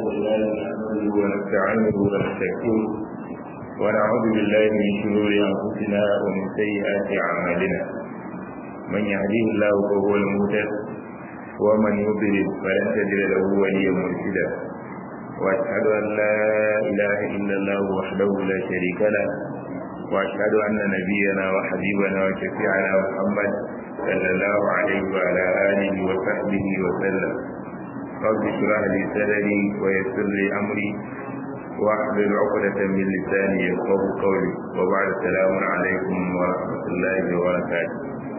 بالله نحمده ونستعينه ونستغفره ونعوذ بالله من شرور انفسنا ومن سيئات اعمالنا من يهديه الله فهو المهتد ومن يضلل فلن تجد له وليا مرشدا واشهد ان لا اله الا الله وحده لا شريك له واشهد ان نبينا وحبيبنا وشفيعنا محمد صلى الله عليه وعلى اله وصحبه وسلم رب اشرح لي صدري ويسر لي امري واحلل عقدة من لساني يفقه قولي وبعد السلام عليكم ورحمة الله وبركاته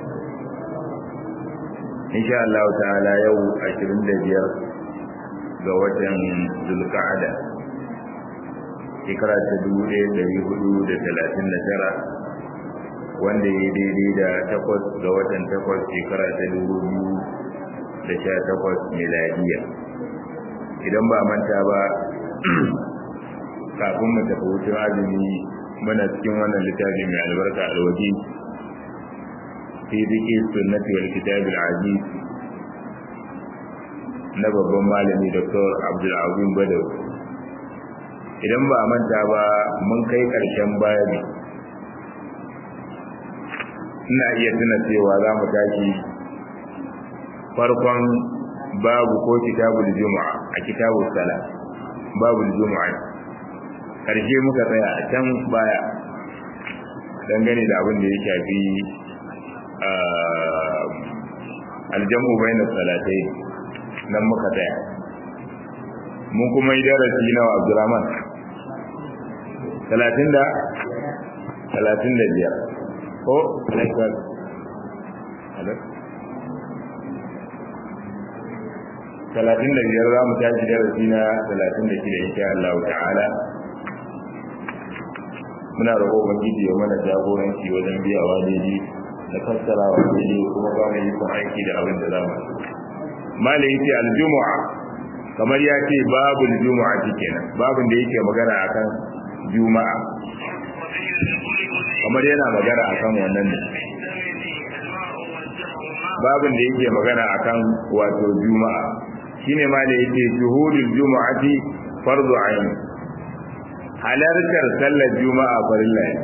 إن شاء الله تعالى يوم عشرين دجير ga watan zulka'ada shekara ta dubu ɗaya ɗari hudu da talatin da tara wanda ya daidai da takwas ga watan takwas shekara ta dubu biyu da sha takwas miladiya idan ba manta ba kafin mu tafi hutun azumi muna cikin wannan littafi mai albarka alwaji fi ziki sunnati wal kitabil aziz na babban malami dr abdulazim badaw idan ba manta ba mun kai karshen bayani ina iya tuna cewa za mu tashi farkon babu ko kitabul juma'a a kitabul sala babul juma'a karshe muka tsaya a can baya dangane da abin da ya shafi aljamu bayna salatai nan muka tsaya mun kuma yi darasi na Abdurrahman 30 da 35 ko alaikar talatin da biyar za mu tashi darasi na talatin da shida insha Allah ta'ala muna roƙo ubangiji ya mana jagoranci wajen biyawa daidai da fassarawa daidai kuma ba mu yi kun aiki da abin da za mu malai yace aljumu'a kamar ya ce babul juma'a kenan babun da yake magana akan juma'a kamar yana magana akan wannan ne babun da yake magana akan wato juma'a shine ma da yake shuhudul juma'ati fardu ayn halartar sallar juma'a farilla ne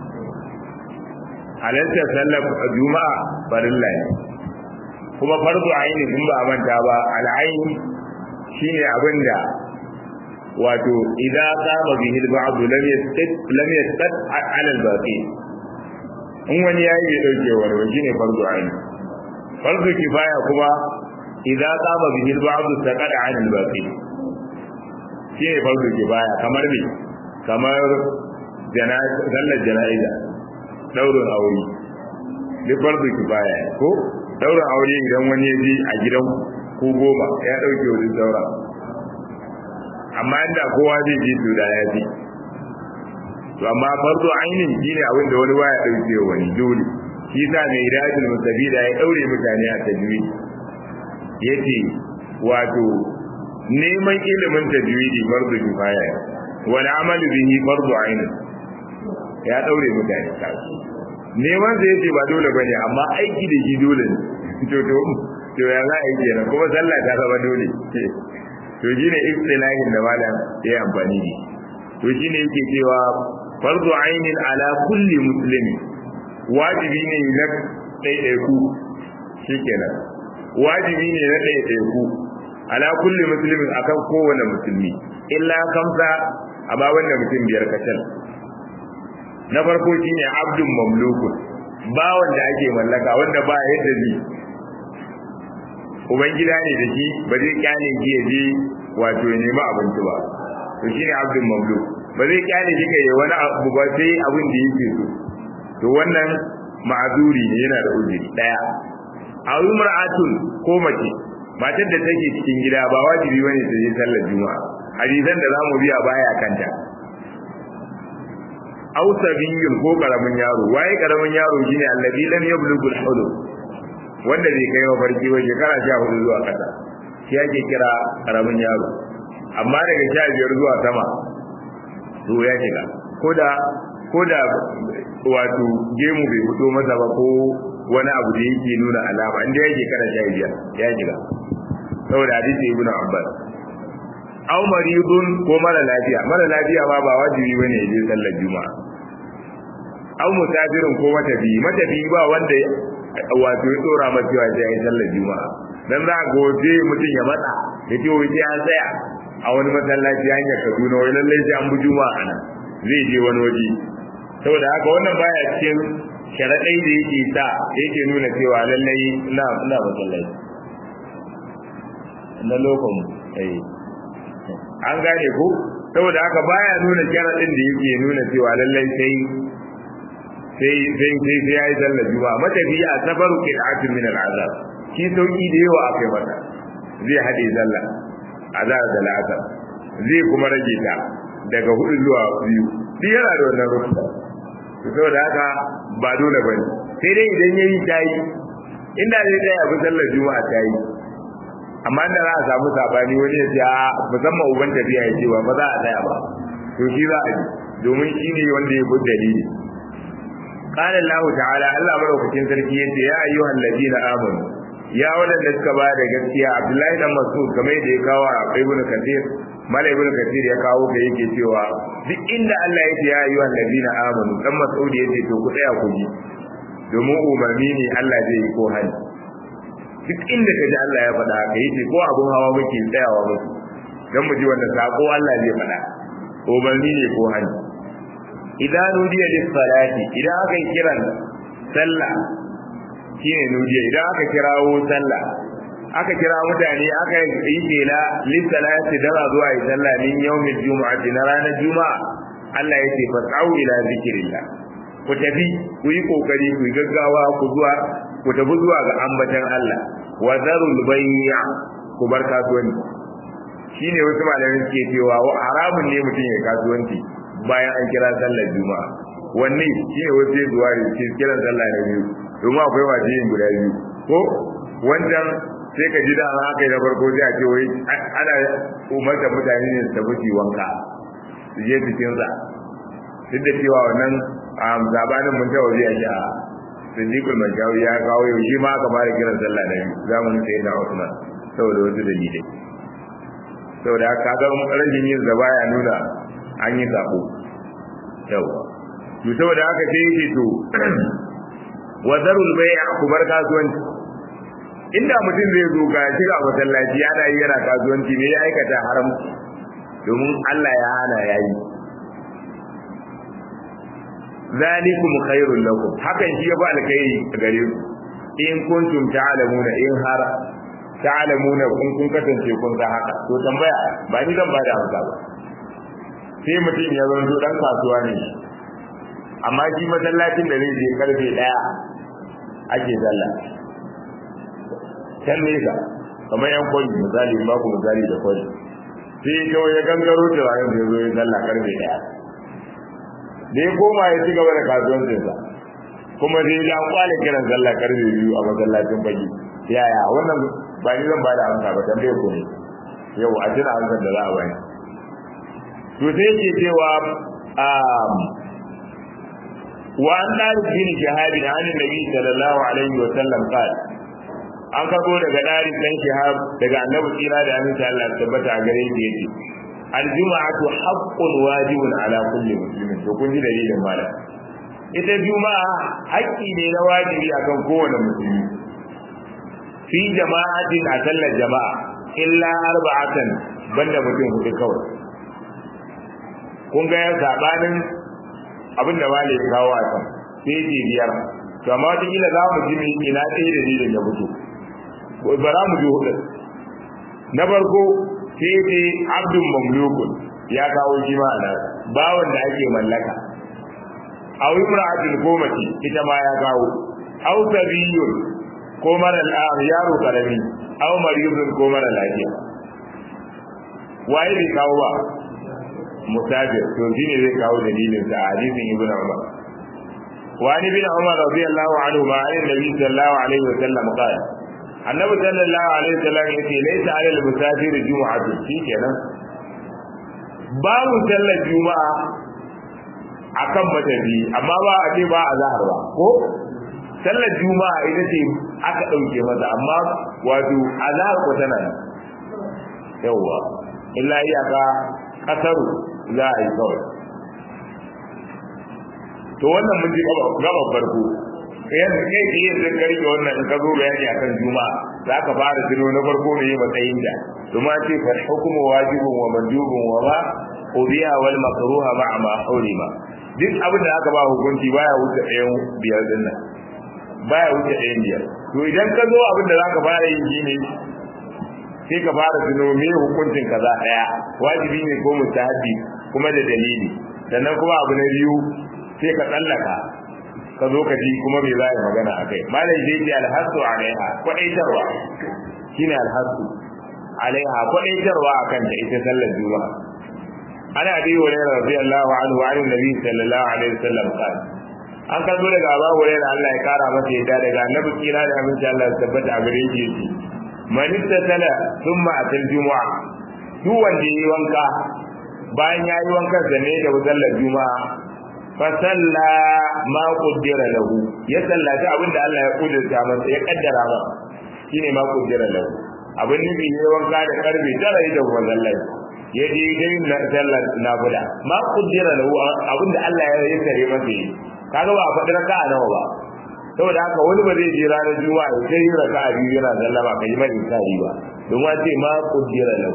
halartar sallar juma'a farilla ne kuma fardu ayn kun ba manta ba al'ayn shine abinda wato idan qama bihi al-ba'd lam yastat lam yastat 'ala al-baqi in wani yayi ya dauke wani shine fardu ayn fardu kifaya kuma idza qama bihi al-ba'd taqad 'an al-baqi shi ne fardu kifaya kamar me kamar janaza sallar janaiza daurin aure duk fardu kifaya ko daurin aure idan wani ya ji a gidan ko goma ya dauke wani saura amma inda kowa zai ji to da ya ji to amma fardu ainin shine abin da wani waya dauke wani dole shi sa mai hidayatul mustabida ya daure mutane a tajwid yace wato neman ilimin tajwidi fardu kifaya wal amalu bihi fardu ain ya daure mutane kasu neman sai yace ba dole bane amma aiki da shi dole ne to to to ya za a yi kenan kuma sallah ta zama dole to shine istilahin da malam ya amfani da to shine yake cewa fardu ainin ala kulli muslimin wajibi ne na ɗaiɗaiku shi kenan wajibi ne na ɗaiɗaiku ala kulli musulmin akan kowane musulmi illa kamsa amma wanda mutum biyar kacal na farko shine abdun mamlukun ba wanda ake mallaka wanda ba yadda zai ubangida ne da shi ba zai kyale shi ya je wato ya nemi abinci ba to shine abdun mamluk ba zai kyale shi kai wani abu ba sai abin da yake so to wannan ma'azuri ne yana da uzuri daya a umra'atun ko mace matar da take cikin gida ba wajibi bane ta je sallar juma'a hadisan da zamu biya baya kanta aw sabiyyun ko karamin yaro waye karamin yaro shine alladhi lam yablughul hulum wanda bai kai mafarki ba shekara 14 zuwa kasa shi ake kira karamin yaro amma daga 15 zuwa sama to ya shiga koda koda wato gemu bai fito masa ba ko wani abu da yake nuna alama inda yake kana sha biyar ya shiga saboda hadisi ibnu abbas aw maridun ko mara lafiya mara lafiya ma ba wajibi bane ya je sallar juma'a aw musafirin ko matafi matafi ba wanda wato ya tsora masa cewa sai ya yi sallar juma'a dan za ga waje mutum ya matsa ya ce wai sai an tsaya a wani masallaci hanyar Kaduna wai lallai sai an bi juma'a nan zai je wani waje saboda haka wannan baya cikin sharaɗai da yake sa yake nuna cewa lallai ina ina masallaci na lokacin eh an gane ko saboda haka baya nuna sharaɗin da yake nuna cewa lallai sai sai sai sai sai yayi sallar juma'a matafiya a safaru qira'atun min al'azab shi sauki da yawa akai mata zai hade sallah azab da la'asar zai kuma rage ta daga hudu zuwa biyu duk yana da wannan rukunin saboda haka ba dole bane sai dai idan yayi tayi inda zai tsaya bi sallar juma'a tayi amma da za a samu sabani wani ya ce a musamman uban tafiya ya ce ba ba za a tsaya ba to shi za a yi domin shi ne wanda ya bi dalili قال الله تعالى الله madaukakin sarki yace ya ayyuhal ladina amanu ya wadanda suka ba da gaskiya Abdullahi dan Mas'ud kamar da ya kawo a Ibn Kathir Mala Ibn Kathir ya kawo da yake cewa duk inda Allah yake ya ayyuhal ladina amanu dan Mas'ud yace to ku tsaya ku ji domin umarni ne Allah zai yi ko hali duk inda kaji Allah ya faɗa haka yace ko abun hawa muke tsayawa musu dan mu ji wanda sako Allah zai faɗa umarni ne ko hali idan nudiya lis salati idan aka yi kiran sallah shine nudiya idan aka kirawo sallah aka kira mutane aka yi tela lis salati dan a zuwa yi sallah min yawmil jumu'ati na ranar juma'a Allah yake fasau ila zikrillah ku tafi ku yi kokari ku yi gaggawa ku zuwa ku tafi zuwa ga ambatan Allah wa zarul bay'a ku bar kasuwanci shine wasu malamai suke cewa haramun ne mutum ya kasuwanci bayan an kira sallar juma'a wanne shi ne wasu zuwa da ke kiran sallah na biyu domin akwai masu yin guda biyu ko wancan sai ka ji da an haka na farko sai a ce wai ana umarta mutane ne su tafi wanka su je cikin sa duk da cewa wannan zabanin mun taɓa biya shi a sindikul mashawi ya kawo yau shi ma aka fara kiran sallah na biyu zamanin sai na Usman saboda wasu dalilai saboda haka ga rashin yin zaba ya nuna an yi sako yawa to saboda haka sai yake to wa zarul bai'a ku bar kasuwanci inda mutum zai zo ga shiga masallaci ana yi yana kasuwanci ne ya aikata haram domin Allah ya hana yayi zalikum khairul lakum hakan shi ya ba alkhairi gare ku in kuntum ta'lamuna in har ta'lamuna kun kun kasance kun san haka to tambaya ba ni zan ba da amsa ba sai mutum ya zanto dan kasuwa ne amma shi masallacin da zai je karfe daya ake zalla can nesa kamar yan kwalli misali ba ku misali da kwalli sai kawai ya gangaro turaren da ya zo ya zalla karfe daya da ya koma ya ci gaba da kasuwancinsa kuma sai ya kwale kiran zalla karfe biyu a masallacin fage yaya wannan ba ni zan ba da amsa ba tambaye ku ne yau a jira amsar da za a bani to sai ke cewa wa an dari bin shahabin an nabi sallallahu alaihi wa sallam qala an kago daga dari dan shahab daga annabi tsira da annabi Allah tabbata a gare shi yace aljuma'atu haqqun wajibun ala kulli muslimin to kun ji dalilin mala ita juma'a haƙƙi ne na wajibi akan kowane musulmi fi jama'atin a sallar jama'a illa arba'atan banda mutum hudu kawai kun ga ya sabanin abin da wale ya kawo a kan sai ce biyar to amma wata kila za mu ji mai ina ɗaya da dalilin ya fito ba za mu ji hudu na farko sai ce abdun mamlukun ya kawo shi ma ana bawan da ake mallaka aw imra'atin ko mace ita ma ya kawo aw sabiyun ko mara yaro karami aw mariyun ko mara lafiya waye bai kawo ba musafir to shine zai kawo dalilin sa hadisin ibnu umar wa ni bin umar radiyallahu anhu ma an nabi sallallahu alaihi wa sallam qala annabi sallallahu alaihi wa sallam yace laysa ala al-musafir jumu'atu shikenan babu sallar juma'a akan matafi amma ba a ce ba a zahar ba ko sallar juma'a ita ce aka dauke masa amma wato azhar ko tana yawa illa iyaka kasaru za a yi kawai to wannan mun ji gaba farko yanzu kai ke yin zai karfe wannan in ka zo bayani akan juma'a za ka fara tuno na farko ne matsayin da kuma ce fa hukumu wajibun wa mandubun wa ma ubiya wal makruha ma'a ma hurima duk abin da aka ba hukunci baya wuce ɗayan biyar din nan baya wuce ɗayan biyar to idan ka zo abin da za ka fara yin shine sai ka fara tuno me hukuncin kaza ɗaya wajibi ne ko mustahabi kuma da dalili sannan kuma abu na biyu sai ka tsallaka ka zo ka ji kuma me za a yi magana a kai malam zai ce alhassu alaiha kwaɗaitarwa shine alhassu alaiha kwaɗaitarwa a kanta ita sallar juma'a ana bi wa ne radiyallahu anhu an nabi sallallahu alaihi wasallam qal an karbo daga Abu Hurairah Allah ya kara masa yadda daga annabi kira da aminci Allah ya tabbata a gare shi yace man ittasala thumma atal jumu'a duk wanda yi wanka bayan ya yi wankan sa ne da sallar juma'a fasalla ma qaddara lahu ya sallaci abinda Allah ya kudurta masa ya kaddara masa shine ma qaddara lahu abin nufi ne wanka da karbe tara da mazallai ya je dai na sallar nafila ma qaddara lahu abinda Allah ya yi kare masa yi kaga ba a faɗi raka'a nawa ba saboda haka wani ba zai je ranar juma'a ya sai raka'a biyu yana sallama kai mai insani ba don wa ce ma qaddara lahu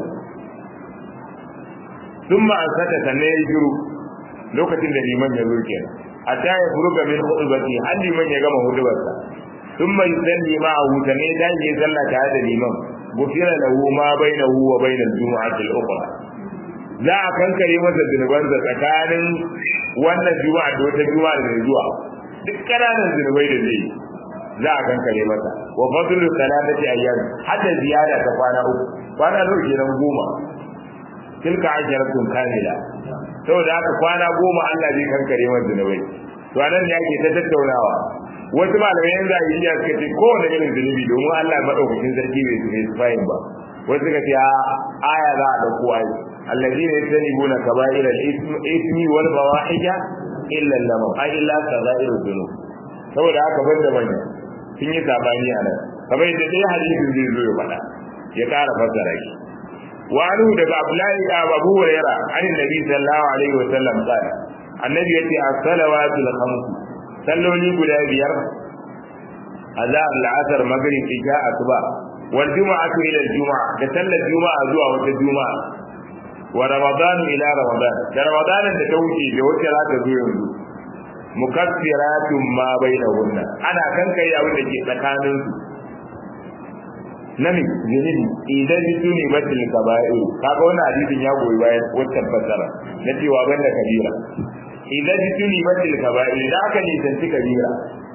ثم أنسك سنة يجرو lokacin da liman ya zo kenan hatta ya furuga min khutbati har liman ya gama hudubarsa thumma yusalli ma'ahu sanai dan yi sallah tare da liman gufira lahu ma bainahu wa bainal jumu'ati al-ukhra za a kankare masa zunubansa tsakanin wannan juma'a da wata juma'a da zuwa duk kananan zunubai da zai za a kankare masa wa fadlu salatati ayyam hatta ziyada ta kwana uku kwana nawa kenan goma tilka asharatun kamila saboda haka kwana goma Allah zai kankare masa zunubai to anan ne ake ta tattaunawa wasu malamai yanzu a yi suka ce kowane irin zunubi domin Allah madaukakin sarki bai su mai fayin ba wasu suka ce a aya za a dauko ayi allazina yastanibuna kaba'ira al-ithmi wal fawahisha illa lamam ay illa kaba'irud dhunub saboda haka banda manya sun yi sabani a nan kamar yadda dai hadisin zai zo ya faɗa ya ƙara fassara shi وعنه دغ عبد ابو هريره عن النبي صلى الله عليه وسلم قال النبي يتي الصلوات الخمس صلوني غدا بيار azhar al'asr maghrib isha asuba wal jumu'atu ila al jumu'a da sallar juma'a zuwa wata juma'a wa ramadan ila ramadan da ramadan da ta wuce da wata za ta zo yanzu mukaffiratun ma bainahunna ana kankare abin da ke tsakanin su nami zunubi idan su ne batil kaba'ir kaga wannan hadisin ya goyi bayan wannan fasara na cewa banda kabira idan su ne batil kaba'ir da aka nisanci kabira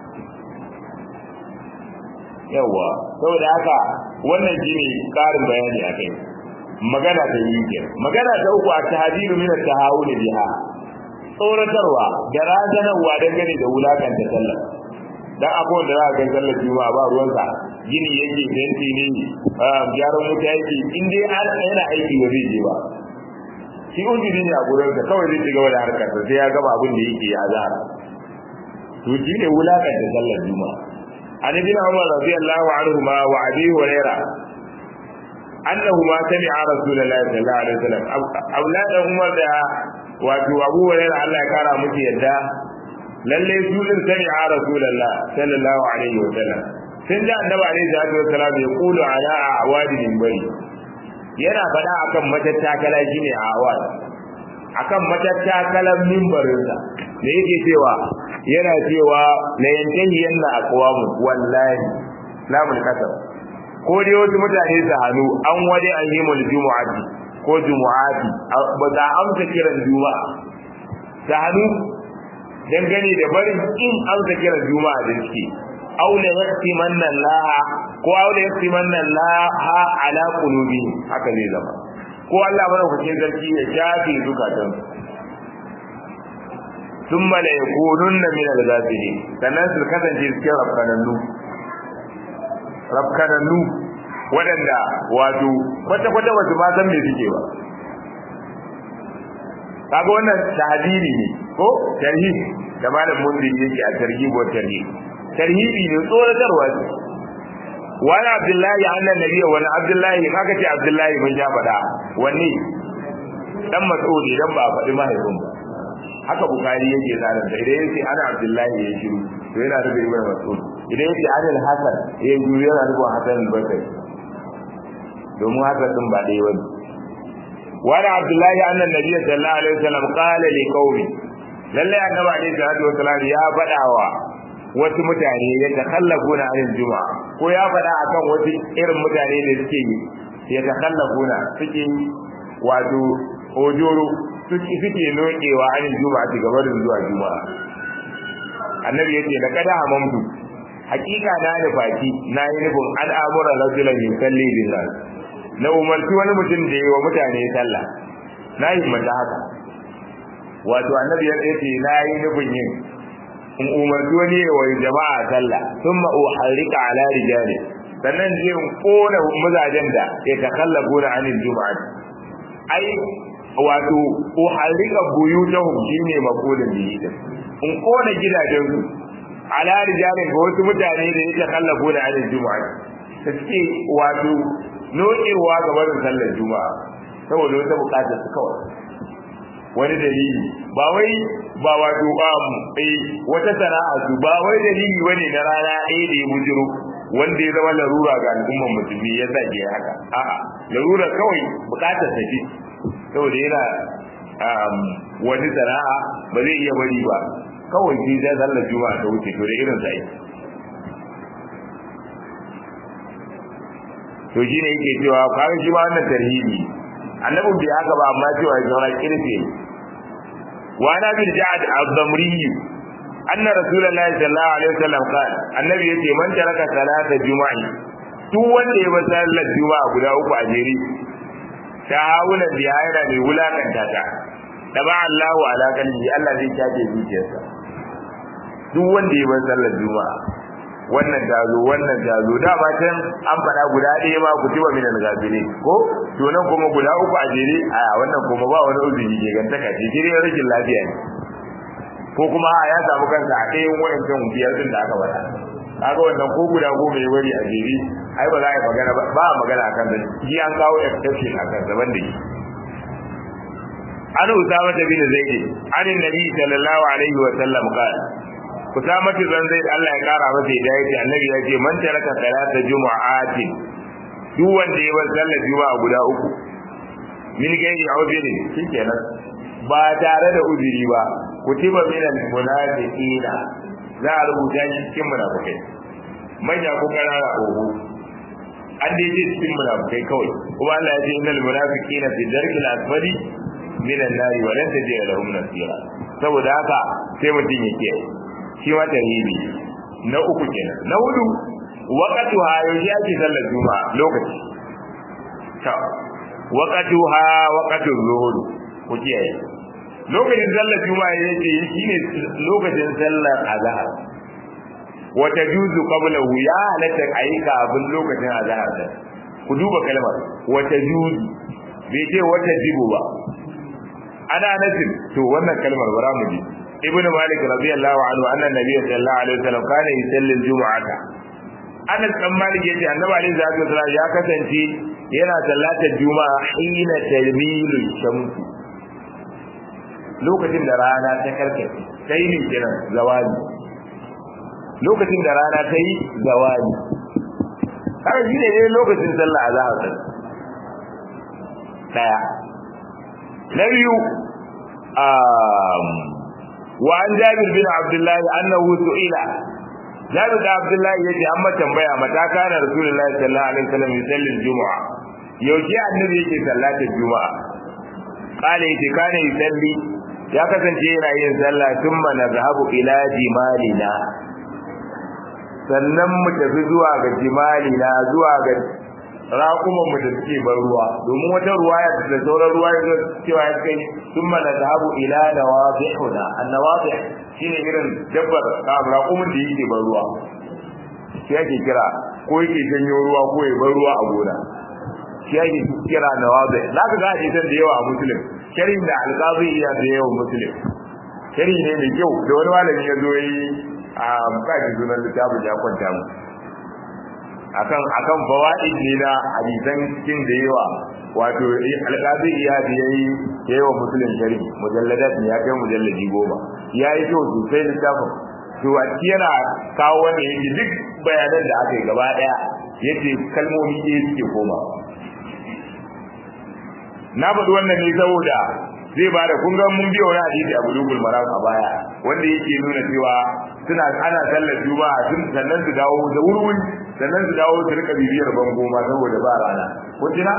yawa saboda haka wannan shine karin bayani akai magana ta yi ke magana ta uku a tahdiru min at-tahawul biha tsoratarwa da razanarwa dangane da wulakanta sallah dan akwai wanda za ka ga sallar juma'a ba ruwansa gini yake fenti ne gyaran wuta yake in dai an yana aiki ba zai je ba shi ujiri ne a gurin ka kawai zai shiga wani harkar sai ya gaba abin da yake ya zara to shi ne wulakan da sallar juma'a an ibn umar radiyallahu anhu ma wa abi hurairah annahu ma sami'a rasulullahi sallallahu alaihi wasallam auladan umar da wato abu hurairah Allah ya kara musu yadda lalle su din sami'a rasulullah sallallahu alaihi wasallam sun ji annabi alaihi salatu wasalam ya kulu ala awadi minbari yana faɗa akan matattakala shine awad akan matattakalan minbarinsa da yake cewa yana cewa la yantahi yanna aqwamu wallahi lamul kasab ko dai wasu mutane su hannu an waje an yi mul jumu'ati ko jumu'ati ba za amsa kiran juma'a ta hannu dangane da barin in amsa kiran juma'a da suke aw la yaqtimanna Allah ko aw la yaqtimanna Allah ala qulubi haka ne zama ko Allah madaukakin sarki ya shafe zukatan thumma la yakununna min al-ghafilin sannan su kasance cikin rafkanannu rafkanannu waɗanda wato kwata-kwata wasu ma san me suke ba kaga wannan tahdiri ne ko tarhib da malam mundi yake a tarhib wa tarhib tarhibi ne tsoratarwa ce wani abdullahi annan nabiya wani abdullahi haka ce abdullahi mun ja faɗa wani dan mas'ud idan ba a faɗi mahaifin ba haka bukari yake tsarin sa idan yace ana abdullahi ya shiru to yana da ibn mas'ud idan yace ana hasan ya shiru yana da hasan al-basri domin haka din ba dai wani wani abdullahi annan nabiya sallallahu alaihi wasallam qala li qaumi lalle annabi alaihi salatu wasallam ya faɗawa wasu mutane ya takallafuna anil juma'a ko ya faɗa akan wasu irin mutane da suke yi ya takallafuna suke wato ojoro suke suke nokewa anil juma'a ci gaba da zuwa juma'a annabi yace da kada hamamtu hakika na nufaki na yi nufin al'amura rajulan yusalli billah na umarci wani mutum da yi wa mutane sallah na yi mata haka wato annabi ya ce na yi nufin yin in umarci wani wa jama'a sallah thumma uharrika ala rijali sannan je in kona mazajen da ya takallafu na anil juma'a ai wato uharrika buyutahum shine maqulun bihi in kona gidajen su ala rijali ga wasu mutane da ya takallafu na anil juma'a ta ce wato nokewa ga barin sallar juma'a saboda wata bukatar su kawai wani dalili ba wai ba wato um eh wata sana'a su ba wai dalili bane na rana ɗaya da ya bujiro wanda ya zama larura ga al'ummar musulmi ya sa ke haka a'a larura kawai bukatar ta ce saboda yana um wani sana'a ba zai iya bari ba kawai sai da sallar juma'a ta wuce to da irin sai to shine yake cewa kawai shi ma wannan tarhibi annabin bai haka ba amma cewa ya zauna kirfe wa na bil ja'ad az-zamri anna rasulullahi sallallahu alaihi wasallam qala annabi yace man taraka salata juma'i duk wanda ya bar sallar juma'a guda uku a jere ta hauna biya yana mai wulakanta ta taba Allahu ala qalbi Allah zai kace zuciyarsa duk wanda ya bar sallar juma'a wannan dazo wannan dazo da ba can an faɗa guda ɗaya ma ku tiba min al-gafili ko to nan kuma guda uku a jere a wannan kuma ba wani uzuri ke gantaka ce jere rashin lafiya ne ko kuma ya samu kansa a ɗayan wayancan biyar din da aka faɗa kaga wannan ko guda goma ya bari a jere ai ba za a yi magana ba ba magana akan da shi an kawo exception akan daban da shi an usama bin zaid an annabi sallallahu alaihi wa sallam qala Usama bin Zaid Allah ya kara masa hidayah ce annabi ya ce man taraka salata jumu'ati duk wanda ya bar sallar juma'a guda uku min gairi uzuri shikenan ba tare da uzuri ba kutiba min al-munafiqina za a rubuta shi cikin munafikai manya ko kanana oho an dai ce cikin munafikai kawai kuma Allah ya ce innal munafiqina fi darkil asfali min an-nar wa lan tajid lahum nasira saboda haka sai mutum yake shi ma tarihi na uku kenan na hudu waqatuha yaushe ake sallar juma'a lokaci ta waqatuha waqatu zuhur ku kiyaye lokacin sallar juma'a yake shine lokacin sallar azhar wa tajuzu qablahu ya halatta ayi kafin lokacin azhar da ku duba kalmar wa tajuzu bai ce wata jibu ba ana nasin to wannan kalmar bara mu ji ibn malik radiyallahu anhu anna nabiy sallallahu alaihi wasallam kana yusalli al-jum'ata anas dan malik yace annabi alaihi salatu wasallam ya kasance yana sallatar juma'a hina talmilu shams lokacin da rana ta karkace sai ne kiran zawali lokacin da rana ta yi zawali har shi ne lokacin sallah azhar daya na biyu وعن جابر بن عبد الله انه سئل جابر بن عبد الله yace amma tambaya mata kana rasulullahi sallallahu alaihi wasallam yusalli aljum'a yaushe annabi yake sallatar juma'a kale yace kana yusalli ya kasance yana yin sallah thumma nazhabu ila jimalina sannan mu tafi zuwa ga jimalina zuwa ga raƙuman mu da suke ban ruwa domin wata ruwaya da sauran ruwa ya cewa ya kai sun mana zahabu ila nawadihuna annawadih shine irin dabbar raƙumin da yake ban ruwa shi yake kira ko yake janyo ruwa ko ya ban ruwa a gona shi yake kira nawadih za ka ga hadisan da yawa a muslim sharhin da alqazi iya da yawa muslim sharhi ne mai kyau da wani malami ya zo yi a kaji sunan littafin ya kwanta mu akan akan fawaid ne na hadisan cikin da yawa wato alqazi iya da yayi yayi wa muslim shari mujalladat ya kai mujalladi goma yayi to sosai littafin to a yana kawo wanda yake duk bayanan da aka yi gaba daya yace kalmomi ɗaya suke koma na faɗi wannan ne saboda zai ba da kun ga mun biyo wani hadisi a bulugul maram a baya wanda yake nuna cewa suna ana sallar juma'a tun sannan su dawo da wurwuri sannan su dawo su rika bibiyar bango ma saboda ba rana kun tuna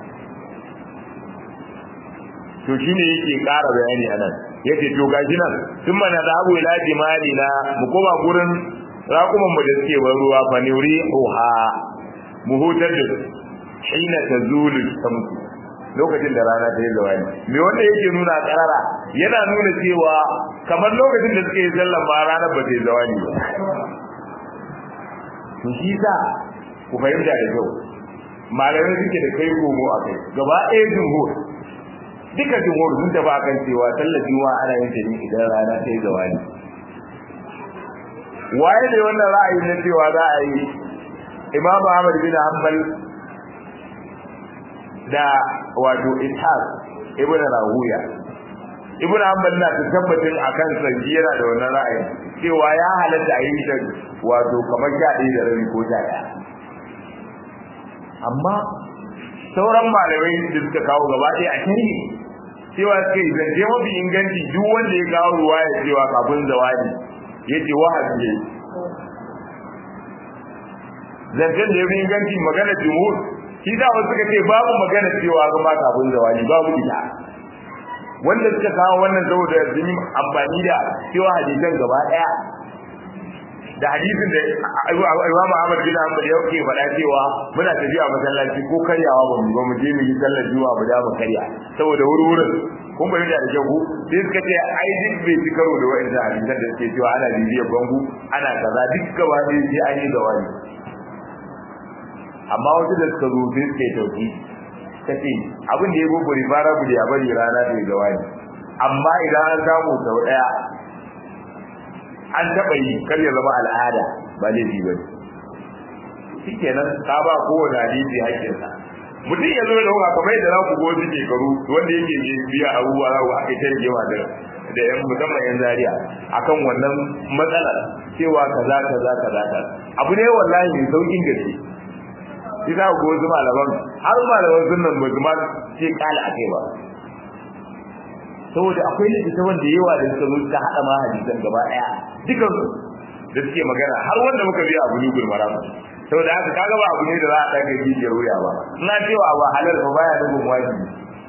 to shine yake ƙara bayani anan yace to gashi nan sun mana zabu ila jimali na mu koma gurin raƙuman mu da suke ban ruwa fa nuri uha mu hutar da hina tazulu samsu lokacin da rana ta yi zawani me wanda yake nuna karara yana nuna cewa kamar lokacin da suke sallan ba rana ba ta yi zawani ba to shi sa ku fahimta da kyau malamai suke da kai komo a kai gaba ɗaya jumhur duka jumhur sun tafi akan cewa sallar juma'a ana yin ta ne idan rana ta yi zawani waye ne wannan ra'ayi na cewa za a yi imam ahmad bin hanbal da wato ishaq ibn rahuya ibn hanbal na ta tabbatin akan sanji yana da wannan ra'ayi cewa ya halatta a yi ta wato kamar sha ɗaya da rabi ko sha ɗaya amma sauran malamai da suka kawo gaba ɗaya a shari'i cewa suka yi zance mafi inganci duk wanda ya kawo ruwa ya cewa kafin zawadi ya ce wahabi ne zancen da ya fi inganci magana jumhur shi da wasu suka ce babu magana cewa zama kafin zawali babu ita wanda suka kawo wannan saboda sun yi amfani da cewa hadisan gaba daya da hadisin da Imam Ahmad bin Hanbal ya ke faɗa cewa muna tafiya masallaci ko karyawa ba mu ba mu je mu yi sallar juma'a mu da mu karya saboda wuri-wurin kun bai da jago sai suka ce ai duk bai ci karo da wa'annan hadisan da suke cewa ana bibiyar bangu ana kaza duk gaba ɗaya sai an yi zawali amma wasu da suka zo sai suka yi tauki ta ce abin da ya gogori fara bude a bari rana ta yi zawani amma idan an samu sau ɗaya an taɓa yi kar ya zama al'ada ba laifi ba ne shi kenan ka ba kowane hadisi haƙƙinsa mutum ya zo da hukka kamar yadda za ku go wasu shekaru wanda yake biya abubuwa za ku aka ta rigewa da da yan musamman yan zaria akan wannan matsalar cewa kaza kaza kaza kaza abu ne wallahi mai saukin gaske shi za ku wasu malaman har malaman sunan ba su ma ce kala akai ba saboda akwai littattafan da yawa da suka zo suka haɗa ma hadisan gaba ɗaya dukan da suke magana har wanda muka biya abu nugul maram saboda haka kaga ba abu ne da za a ɗaga jijiyar wuya ba ina cewa ba halal ba baya nufin wajibi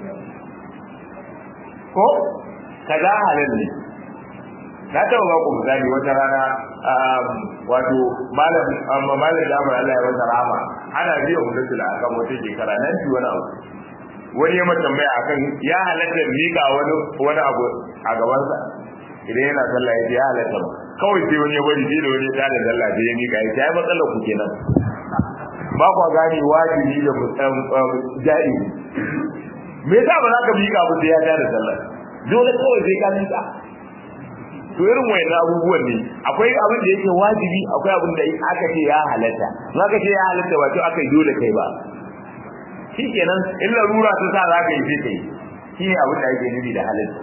ko kaza halal ne na taɓa ba ku misali wata rana wato malam amma malam da amara Allah ya masa rahama ana biya mudatul akan wata shekara nan ci wani abu wani ya mata tambaya akan ya halatta mika wani wani abu a gabansa idan yana sallah ya ce ya halatta kawai sai wani ya bari sai da wani ya tada sallah sai ya mika ya ce ai matsalar ku kenan ba kwa gane wajibi da ja'i me yasa ba za ka mika abu sai ya tada sallah dole kawai sai ka mika to irin wayannan abubuwan ne akwai abin da yake wajibi akwai abin da aka ce ya halatta in aka ce ya halatta ba to aka yi dole kai ba shikenan in larura ta sa za ka yi sai kai shi ne abin da ake nufi da halatta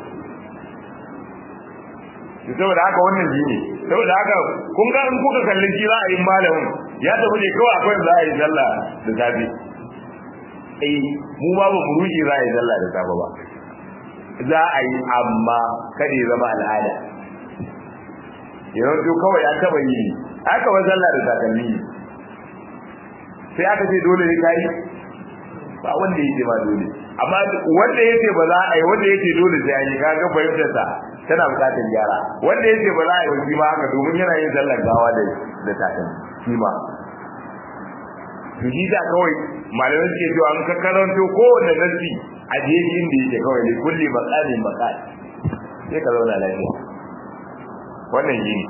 to saboda haka wannan shi ne saboda haka kun ga in kuka kalli shi ra'ayin malamin ya tafi ne kawai akwai za a yi sallah da safe eh mu ba mu ruji za a yi sallah da safe ba za a yi amma kada ya zama al'ada yanzu kawai an taba yi aka wa sallah da takalmi sai aka ce dole ne kai ba wanda yake ma dole amma wanda yake ba za a yi wanda yake dole sai an yi kaga fahimtar sa tana bukatar gyara wanda yake ba za a yi wasi ma haka domin yana yin sallar gawa da da takalmi shi ma to shi da kawai malamai suke cewa an ka karanto kowanne nasi a jeji inda yake kawai ne kulli maqamin maqal sai ka zauna lafiya wannan yi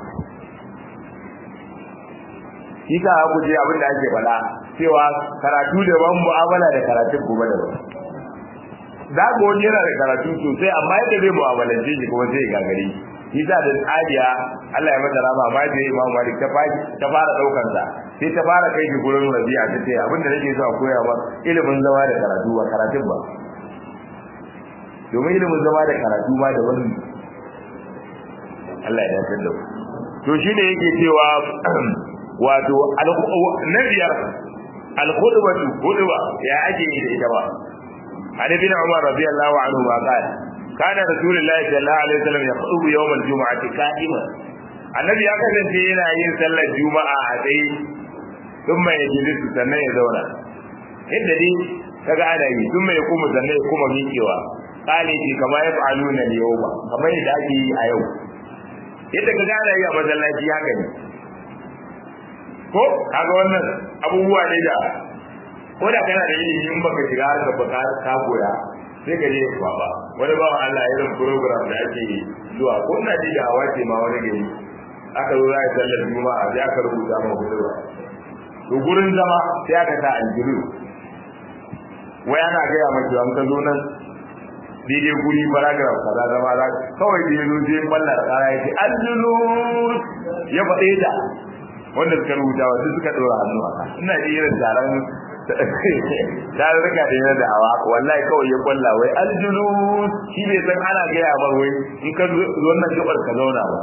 shi ka ku je abin da ake faɗa cewa karatu daban mu'amala da karatun kuma daban za ku wani yana da karatu sosai amma yadda zai mu'amalance shi kuma zai gagare shi sa da tsariya Allah ya mata rama ma da Imam Malik ta fara ta fara daukar sa sai ta fara kai shi gurin rabi'a ta ce abin da nake so a koya ba ilimin zama da karatu ba karatun ba domin ilimin zama da karatu ma da wani Allah ya dace da to shine yake cewa wato na biyar al-khutbatu khutba ya ake yi da ita ba Ali bin Umar radiyallahu anhu ma qala kana rasulullahi sallallahu alaihi wasallam yakhutubu yawm al-jum'ati qa'iman annabi ya kasance yana yin sallar juma'a a tsaye sun mai jilisu sannan ya zauna yadda dai kaga ana yi sun mai kuma sannan ya kuma miƙewa kale ce kama ya fa'alu na yau ba kamar yadda ake yi a yau yadda kaga ana yi a masallaci haka ne ko kaga wannan abubuwa ne da ko da kana da ilimi in baka shiga harka ba ka koya sai ka je ba ba wani ba Allah ya irin program da ake zuwa ko na ji da hawa ce ma wani gari aka zo za a sallar juma'a sai aka rubuta ma hudu to gurin zama sai aka sa aljiru wai ana gaya maki an ka zo nan daidai guri paragraph kaza zama za kawai da yazo sai balla da kara yake aljiru ya faɗe ta wanda suka rubuta wa duk suka ɗora hannu a ina da irin taron tarurruka da yana da'awa wallahi kawai ya kwalla wai aljulu shi bai san ana gaya mar wai in ka zo wannan gabar ka zauna ba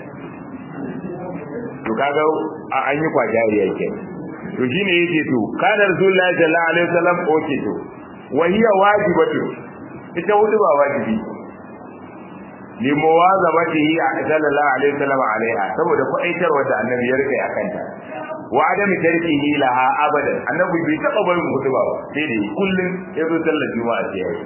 to kaga an yi kwajari yake to shine yake to kana rasulullahi sallallahu alaihi wasallam oke to wa hiya wajibatu ita wudu ba wajibi li muwazabatihi sallallahu alaihi wasallam alaiha saboda kwaitarwa da annabi ya rike akanta wa adami tarkihi laha abadan annabi bai taba barin hudu ba sai dai kullun ya zo sallar juma'a sai yayi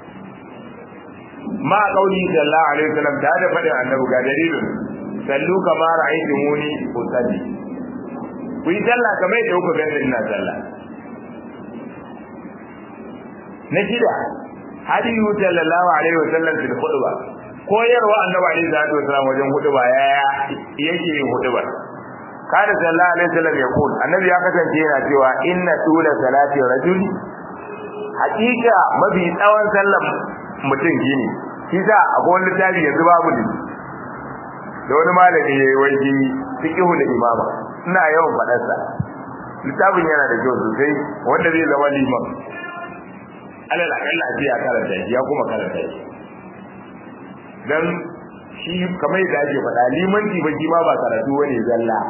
ma qauli sallallahu alaihi wasallam da da fadin annabi ga dalilin sallu kama ra'aytumuni usalli ku yi sallah kamar yadda kuka gani ina sallah na shida hadiyu sallallahu alaihi wasallam fil khutbah koyarwa annabi alaihi salatu wasallam wajen khutba yaya yake yin khutba kada sallallahu alaihi wasallam ya kun annabi ya kasance yana cewa inna tula salati rajuli hakika mafi tsawon sallar mutum gini shi sa akwai wani littafi yanzu babu ne da wani malami ya yi waje fiqhu da imama ina yawan faɗar sa littafin yana da kyau sosai wanda zai zama liman alal akalla a ce ya karanta shi ya kuma karanta shi dan shi kamar yadda ake faɗa limanci ba ma ba karatu wani zalla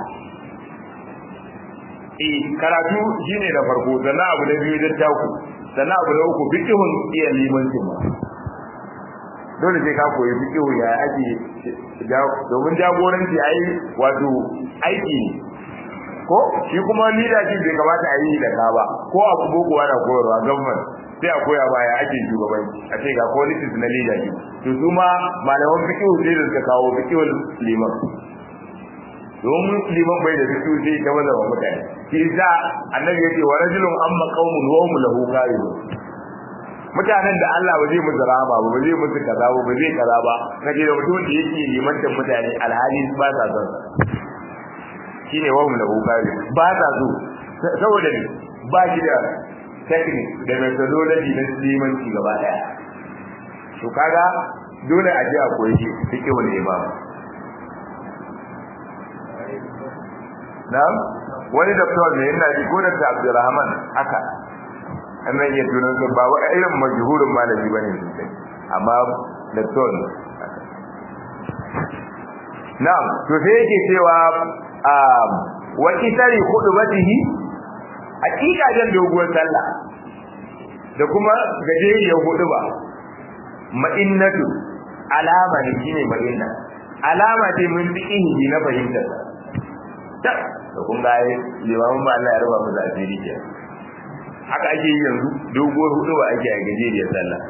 eh karatu shine da farko sannan abu na biyu da taku sannan abu na uku fiqhun iya limancin ma dole sai ka koyi fiqhu ya ake domin jagoranci ai wato aiki ne ko shi kuma leadership bai kamata a yi da ka ba ko abu boko ana koyarwa government sai a koya baya ake shugabanci a ce ga policies na leadership to su ma malaman fiqhu sai da suka kawo fiqhul liman domin liman bai da fiqhu sai ta maza wa mutane shi sa annabi yace wa rajulun amma qaumun wa hum lahu qailun mutanen da Allah ba zai musu rahama ba ba zai musu kaza ba ba zai kaza ba kaje da mutum da yake limantar mutane alhali ba sa son shine wa hum lahu qailun ba sa so saboda ne ba shi da technique da methodology na limanci gaba daya to kaga dole a ji a koyi shi fike wani imam na'am wani doctor ne yana ji ko da Abdulrahman haka annan ya tunan da ba wai irin majhurin malami bane sosai amma doctor ne na'am to sai yake cewa wa kitari khudbatihi hakika jan doguwar sallah da kuma gajeriyar huduba ma'innatu alama ne shine ma'inna alama ce mun fi inji na fahimtar ta da kun ga limamin ba Allah ya raba mu da asiri ke haka ake yi yanzu doguwar huduba ake a gajeriyar sallah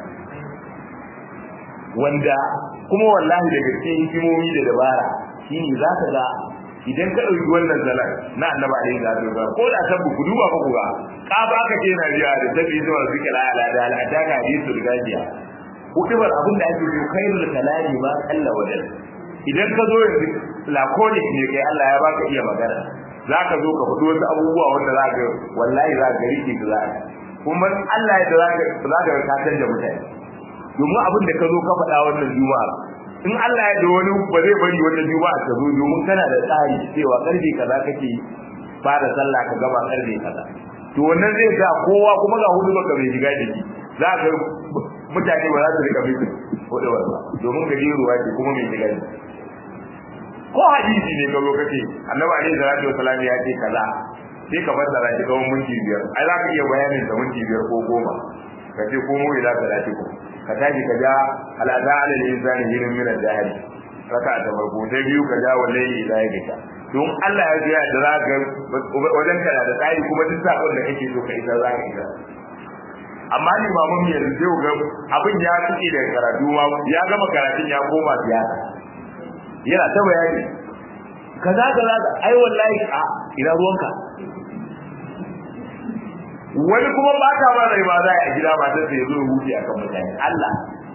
wanda kuma wallahi da gaske hikimomi da dabara shine za ka ga idan ka ɗauki wannan zalar na annaba alaihi salatu wasallam ko da sabbu ku duba ku ga ka ba ka ce na biya da sabbi zuwa zikra ala da al'ada ga hadisul gajiya hudubar abin da ake yi khairul kalami ma kalla wajen idan ka zo yanzu laconic ne kai Allah ya baka iya magana zaka zo ka fito wasu abubuwa wanda za ka wallahi za ka rike da za kuma Allah ya za ka za ka ka da mutane domin abin da ka zo ka faɗa wannan juma'a in Allah ya da wani ba zai bari wannan juma'a ta zo domin kana da tsari cewa karfe kaza kake fara sallah ka gaba karfe kaza to wannan zai sa kowa kuma ga hudu baka bai shiga jiki za ka mutane ba za su rika bi hudu ba domin gajeruwa ce kuma mai shiga jiki ko hadisi ne ga lokaci annabi alaihi salatu wasallam ya ce kaza sai ka fassara shi kawai minti biyar ai za ka iya bayanin da minti biyar ko goma ka ce ko mu ila salati ko ka tashi ka ja al'ada ala al-insani hirin min al-jahili raka ta farko sai biyu ka ja wallahi ila yadika don Allah ya ji da za ka wajen kana da tsari kuma duk sakon da kake so ka isa za ka isa amma ni ba mun yanzu sai ga abin ya tuke da karatu ma ya gama karatun ya koma siyasa yana ta bayani kaza kaza ai wallahi a ina ruwanka wani kuma ba ta ba rai ba za a gida ba ta sai zo huce akan mutane Allah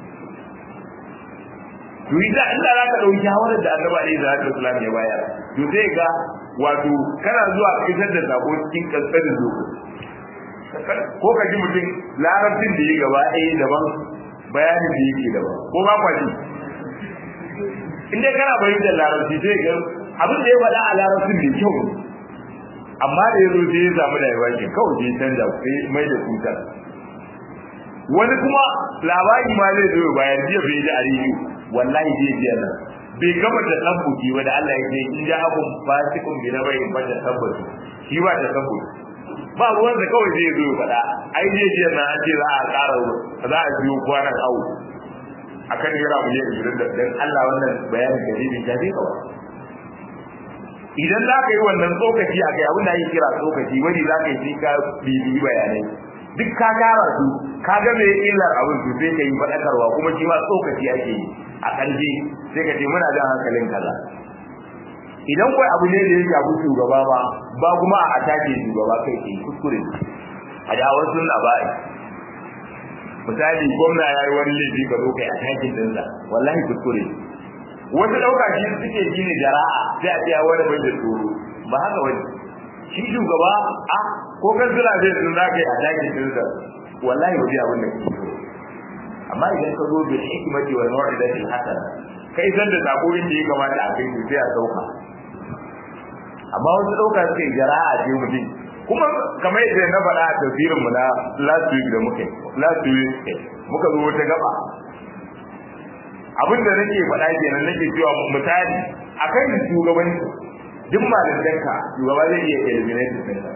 to idan Allah za ka dauki shawarar da Annabi alaihi salatu wasallam ya bayar to sai ga wato kana zuwa fitar da sako cikin kankanin lokaci ko ka ji mutum larabcin da yi gaba ɗaya daban bayanin da yake daban ko ba kwaji in dai kana bayyana larabci sai ga abin da ya faɗa a larabcin da kyau amma da yazo sai ya samu da yawa ke kawai sai canja sai mai da tuta wani kuma labari ma zai zo bayan jiya bai ji a rediyo wallahi zai ji nan bai gama da tabbuki ba da Allah ya ce in ja abun fasikun bi na bai ba da tabbatu shi ba da tabbatu ba ruwan da kawai zai zo faɗa ai zai ji nan an ce za a ƙara za a biyo kwanan awu akan naira miliyan ishirin da dan Allah wannan bayanin da zai ta zai kawai idan za ka yi wannan tsokaci a kai abin da ake kira tsokaci wani za ka yi ka bibiyi bayanai duk ka kara su ka ga me illar abin su sai ka yi faɗakarwa kuma shi ma tsokaci ake yi a ƙarshe sai ka ce muna jan hankalin kaza idan kai abu ne da ya shafi shugaba ba ba kuma a atake shugaba kai ke kuskure a dawar sunna ba misali gwamna ya yi wani laifi ka zo kai atakin dinsa wallahi kuskure wasu ɗauka shi suke shi ne jara'a sai a tsaya wani bai da tsoro ba haka wani shi shugaba a ko kan suna zai sun za ka yi atakin dinsa wallahi ba zai abin da kake so amma idan ka zo bil hikmati wal mau'izati hasana kai san da sako inda ya kamata a kai sai a dauka amma wasu dauka suke jara'a ce mutum kuma kamar yadda na faɗa a tafsirin mu na last week da muke last week muka zo wata gaba abin da nake faɗa kenan nake cewa misali akan shugabanci duk malantanka shugaba zai iya eliminate ɗinka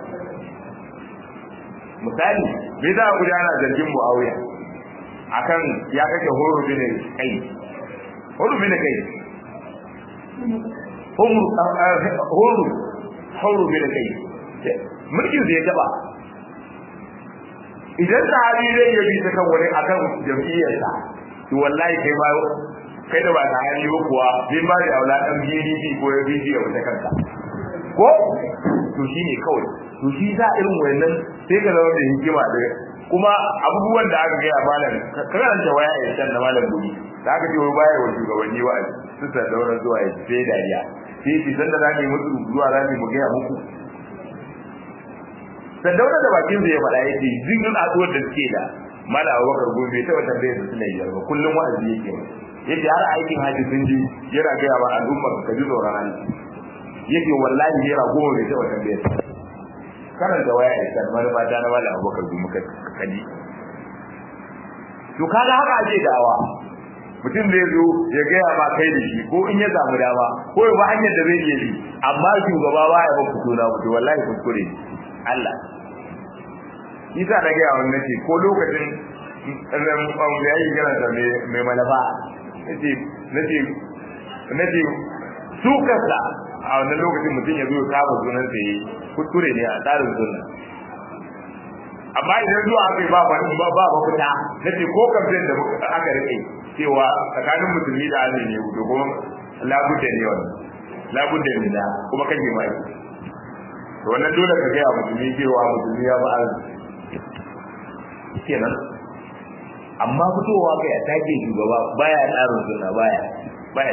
misali me za a gudana zargin muawiya akan ya kake horo bin kai horo bin kai horo horo bin kai mulkin zai taba idan sahabi zai yabi ta kan wani akan jam'iyyarsa to wallahi kai ma kai da ba ta hali ba kuwa zai ba da aula dan BDP ko ya BD a wata kanka ko to shine kawai to shi za irin wannan sai ka zama da hikima da kuma abubuwan da aka gaya malam karanta waya ya san da malam guri da aka ce wai baya wa shugabanni wa su ta daura zuwa ya sai dariya sai shi san da zamu musu zuwa zamu mu gaya muku san daura da bakin sa ya faɗa yake zingin azuwar da suke da mala abubakar gobe ta wata bai su ne yarba kullum wa'azi yake yake har aikin haji sun ji yana gaya wa al'umma ka ji tsoron Allah yake wallahi yana goma bai ta wata bai karanta waya ya san manufa ta na malam abubakar bi muka kaji to kaga haka ake dawa mutum zai zo ya gaya ma kai da shi ko in ya samu dama ko ya ba hanyar da zai iya bi amma shugaba ba ya ba fito na fito wallahi kuskure Allah isa da gaya wannan ce ko lokacin da yayi gana da mai malafa nace nace nace su kasa a wannan lokacin mutum ya zo ya kama sunan sa yi kuskure ne a tsarin sunna amma idan zuwa aka yi ba ba ba ba fita nace ko kamfen da aka rike cewa tsakanin musulmi da azumi ne to kuma labudda ne wannan labudda ne da kuma kake mai to wannan dole ka ga musulmi cewa musulmi ya ba azumi kenan amma fitowa kai a take shugaba baya tsarin sunna baya baya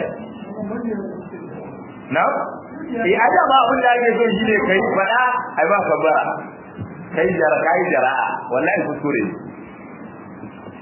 na eh aja ba abin da ake so shine kai fada ai ba ka bara kai jara kai jara wallahi kuskure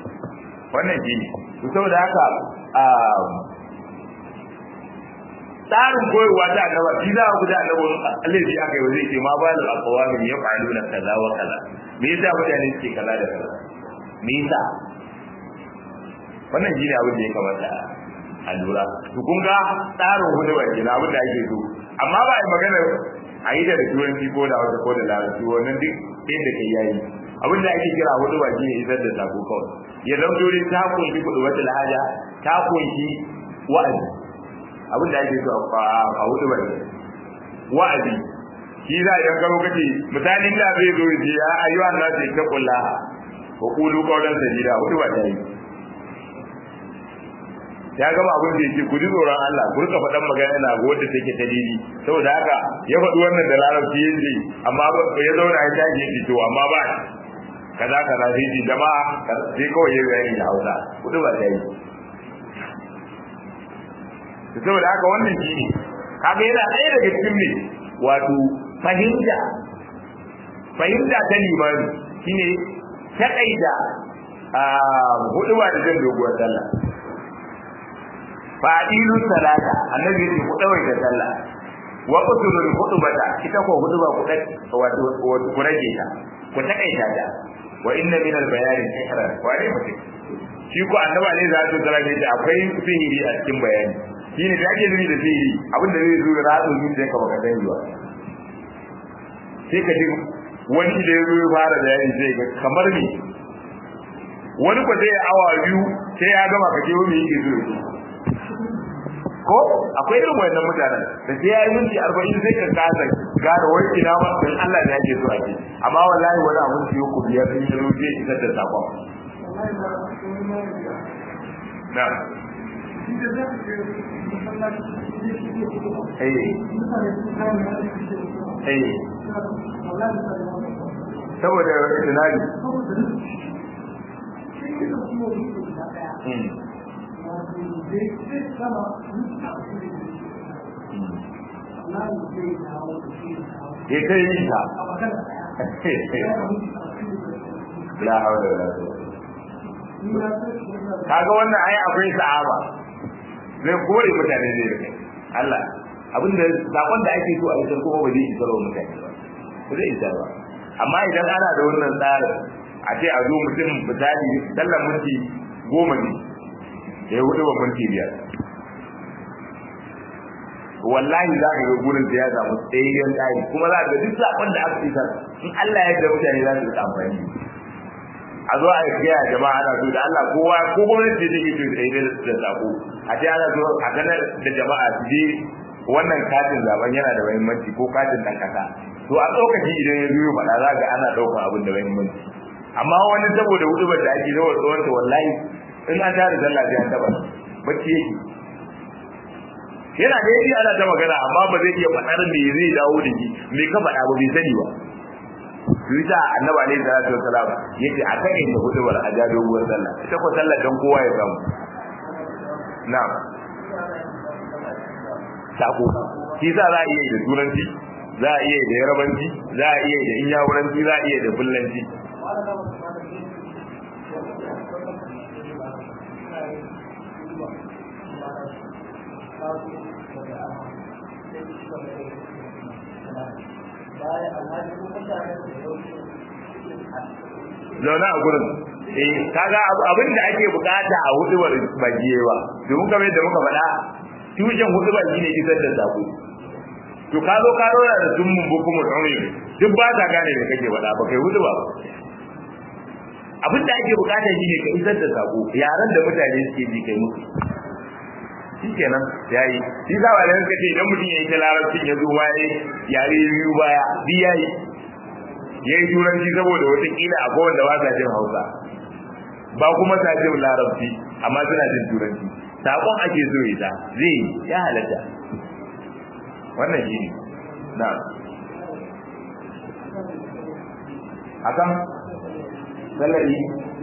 wannan shine to saboda haka tsarin koyarwa ta annaba shi za ku da annaba Allah shi aka yi zai ce ma ba da aqwamin ya fa'aluna kaza wa kaza me yasa mutane suke kaza da kaza me yasa wannan shine abin da ya kamata a lura to kun ga tsarin hudu ba kenan abin da ake so amma ba a magana a yi da turanci ko da wata ko da larabci wannan duk inda kai yayi abin da ake kira hudu ba shine isar da sako kawai ya zama dole ta kunshi kudu wata lahaja ta kunshi wa'azi abin da ake so a hudu ba wa'azi shi za a yi karo kace misalin da zai zo ya ayyuhan nasu ta kullaha wa qulu qawlan sadida hudu ba ta yi ya gama abin da yake ku ji tsoron Allah ku rika faɗan magana na ga wanda take ta didi saboda haka ya faɗi wannan da larabci yace amma ya zauna ya tashi ya to amma ba kaza kaza sai ji jama'a sai kawai ya bayani da Hausa kudu ba ta yi saboda haka wannan shi ne kaga yana ɗaya daga cikin ne wato fahimta fahimta ta limani shine taƙaita hudu ba da jan doguwar sallah fadilu salata annabi ne ku dawai da sallah wa qutulul khutbata ita ko khutba ku da wato ku rage ta ku takaita ta wa inna min al bayani sihran wa ne mutum shi ko annabi ne za su tsara ne akwai sihiri a cikin bayani shine da ake nuni da sihiri abinda zai zo da ratsu min da ka baka dai ba sai ka ji wani da ya zo ya fara bayani sai ga kamar me wani ko zai awa biyu sai ya gama ka je wani yake zo ko akwai irin wannan mutanen da sai yayi minti 40 sai ka kasa gane wai ina ma dan Allah da yake so ake amma wallahi wani abun ciyo ku biyar din ya rufe isar da sakon na eh eh saboda tunani ya ta yi ta la haula wala kaga wannan ai akwai sa'aba zai kore mutane zai rike Allah abinda sakon da ake so a isar kuma ba zai isar wa mutane ba ba zai isar ba amma idan ana da wannan tsarin a ce a zo mutum misali sallan minti goma ne ya hudu ba minti biyar wallahi za ka ga gurin da ya samu tsayayyen tsari kuma za ka ga duk sakon da aka isar in Allah ya yarda mutane za su rika amfani a zo a gaya jama'a ana so da Allah kowa ko gwamnati da take so da da sako a ce ana so a ganar da jama'a su je wannan katin zaben yana da muhimmanci ko katin dan kasa to a lokaci idan ya zo faɗa za ga ana ɗaukar abin da muhimmanci amma wani saboda hudubar da ake yawan tsawon ta wallahi in an tare sallah sai an taba bacci yake yana da yake ana ta magana amma ba zai iya faɗar me zai dawo da shi me ka faɗa ba bai sani ba Yusa annabi alaihi salatu wassalam yace a kan inda hudubar a ja doguwar sallah ita ko sallah dan kowa ya samu na'am sako shi sa za a iya da turanci za a iya da yarabanci za a iya da inyamuranci za a iya da fullanci zaune a gurin eh kaga abin da ake bukata a hudubar bajiyewa domin kamar yadda muka faɗa tushen hudubar shine isar da sako to ka zo ka rora da sun mun buku mun aure duk ba ta gane da kake faɗa ba kai huduba ba abin da ake bukata shine ka isar da sako yaran da mutane suke ji kai musu shikenan yayi shi za wa da kace idan mutum yayi ta larabcin ya zo waye yare biyu baya bi yayi yayi turanci saboda wata kila a kowanne ba sa jin Hausa ba kuma sa jin larabci amma suna jin turanci sakon ake so ita zai ya halatta wannan shi ne na akan salari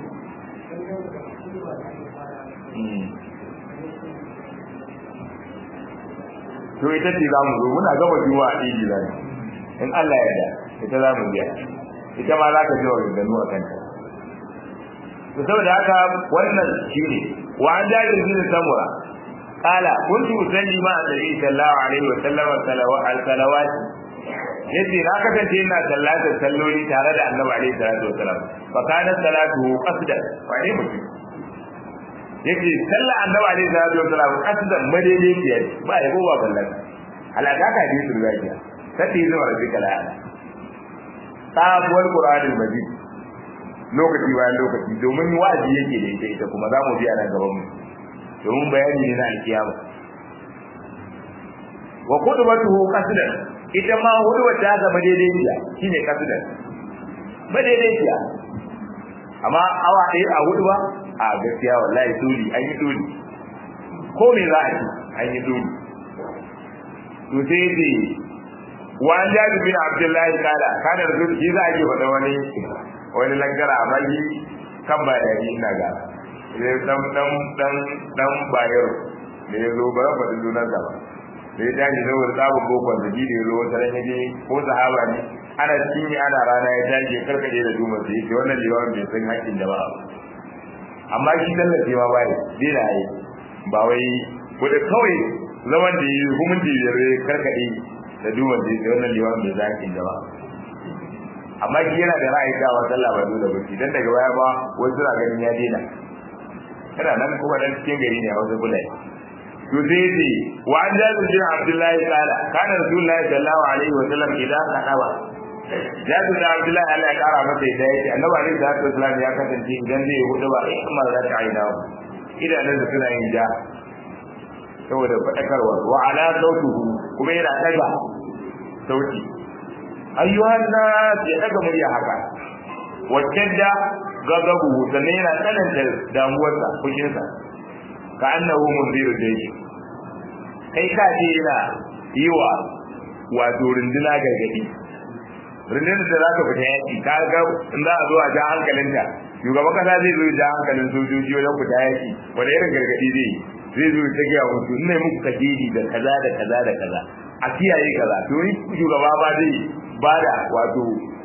to ita ce za mu zo muna gama juwa a ɗiji za in Allah ya da ita za mu biya ita ma za ka ji wa ganganu a kanta to saboda haka wannan shi ne wa an jaji bin samura qala kuntu usalli ma annabi sallallahu alaihi wa sallam al-salawat yace na kasance ina sallatar salloli tare da annabi alaihi salatu wasalam fa kana salatu qasda wa ne mutum yace sallar annabi alaihi salatu wasalam qasdan madaidaiciya ba ya ba ballan alaka ka ji su riya sai zuwa rabbika la sabuwar qur'anul majid lokaci bayan lokaci domin wa'azi yake da ita ita kuma za mu ji a nan gaban mu domin bayani ne na alkiyama wa qudbatuhu qasdan ita ma hudubar ta zama daidaiciya shine qasdan ba daidaiciya amma awa ɗaya a hudu ba a gaskiya wallahi dole an yi dole ko me za a yi an yi dole to sai dai wa an jabi bin abdullahi kala kana da shi za a yi faɗa wani wani langara amma shi kan ba da ina ga sai dan dan dan dan bayar da ya zo ba faɗi sunan sa ba da ya tashi da wani tsabin bokon da ji da ya zo wata ran yaje ko sahaba ne ana cinye ana rana ya tashi ya karkaje da duma sai yace wannan liwamin bai san haƙƙin jama'a ba amma shi tallace ma bai dai da yi ba wai wanda kawai zaman da yi hukunci biyar ya karkade da duma sai yace wannan liwamin bai san haƙƙin jama'a amma shi yana da ra'ayi dawa sallah ba dole ba dan daga baya ba wasu suna ganin ya daina kana nan kuma dan cikin gari ne a wasu bulai to sai ce wa an jabir bin abdullahi qala kana rasulullahi sallallahu alaihi wa sallam idan kadaba jabir bin abdullahi Allah ya kara masa da yake annabi alaihi salatu wasallam ya kasance idan zai hudu ba ai kamar da ta aina idanun da suna yin ja saboda fadakarwa wa ala sautuhu kuma yana daga sauti ayyuhan nas ya daga murya haka wacce gagabu sannan yana tsananta damuwarsa fushinsa ka annahu munziru dai kai ka ce yana yi wa wato runduna gargadi rundunar da za ka fita yaki ka ga in za a zo a ja hankalinta shugaban kasa zai zo ja hankalin sojoji wajen fita yaki wanda irin gargadi zai zai zo ta gaya musu ina muku kajeri da kaza da kaza da kaza a kiyaye kaza to ni shugaba ba zai bada wato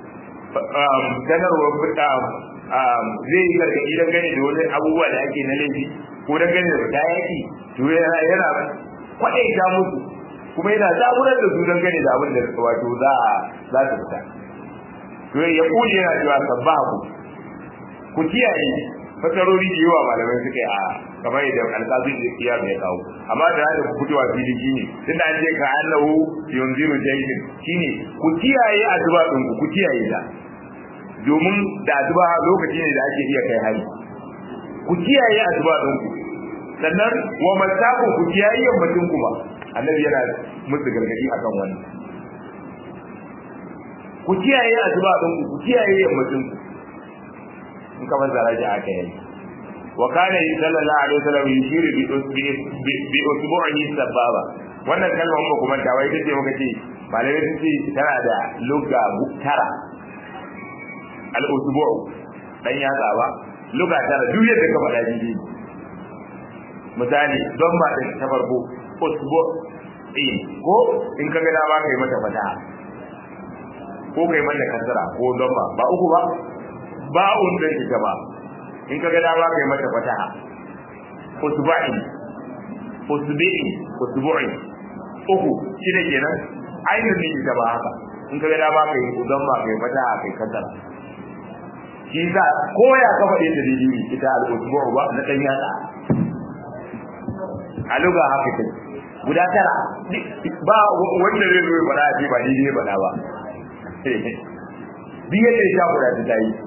sanarwar fita zai yi gargaɗi don gani da wani abubuwa da ake na laifi ko don gani da fita yaki to yana kwaɗaita musu kuma yana zaburar da su don gani da abin da wato za a za su fita to ya kuli yana cewa sabba ku ku kiyaye fasarori da yawa malamai suka yi a kamar yadda alƙazi da kiyar ya kawo amma da hada ku fitowa fili shine tunda an ce ka annahu yunziru jaydin shine ku kiyaye addu'a din ku ku kiyaye ta domin da addu'a lokaci ne da ake iya kai hari ku kiyaye addu'a din ku sannan wa matakun ku kiyaye yammacin ku ba annabi yana musu gargadi akan wannan ku kiyaye addu'a din ku ku kiyaye yammacin ku in ka fassara shi aka yi wa kana sallallahu alaihi wasallam yushiru bi bi usbu'ihi sababa wannan kalmar ba kuma ta wai tace muka ce malamai sun ce tana da lugha tara al usbu' dan ya ba lugha tara duk yadda ka faɗa ji misali don ba da ta farko usbu' eh ko in ka ga da ba kai mata fata ko kai mata kasara ko don ba ba uku ba ba'un da ita ba in kaga dama kai mata fataha usba'i usbi'i usbu'i uku shine kenan ainihin ne ita ba haka in kaga dama kai udan ba kai fataha kai kasara shi za ko ya ka faɗe da dalili ita al-usbu'u ba na dan yatsa a luga haka kai guda tara ba wanda zai zo ya faɗa a ce ba daidai ba ba biyar da ya guda ta yi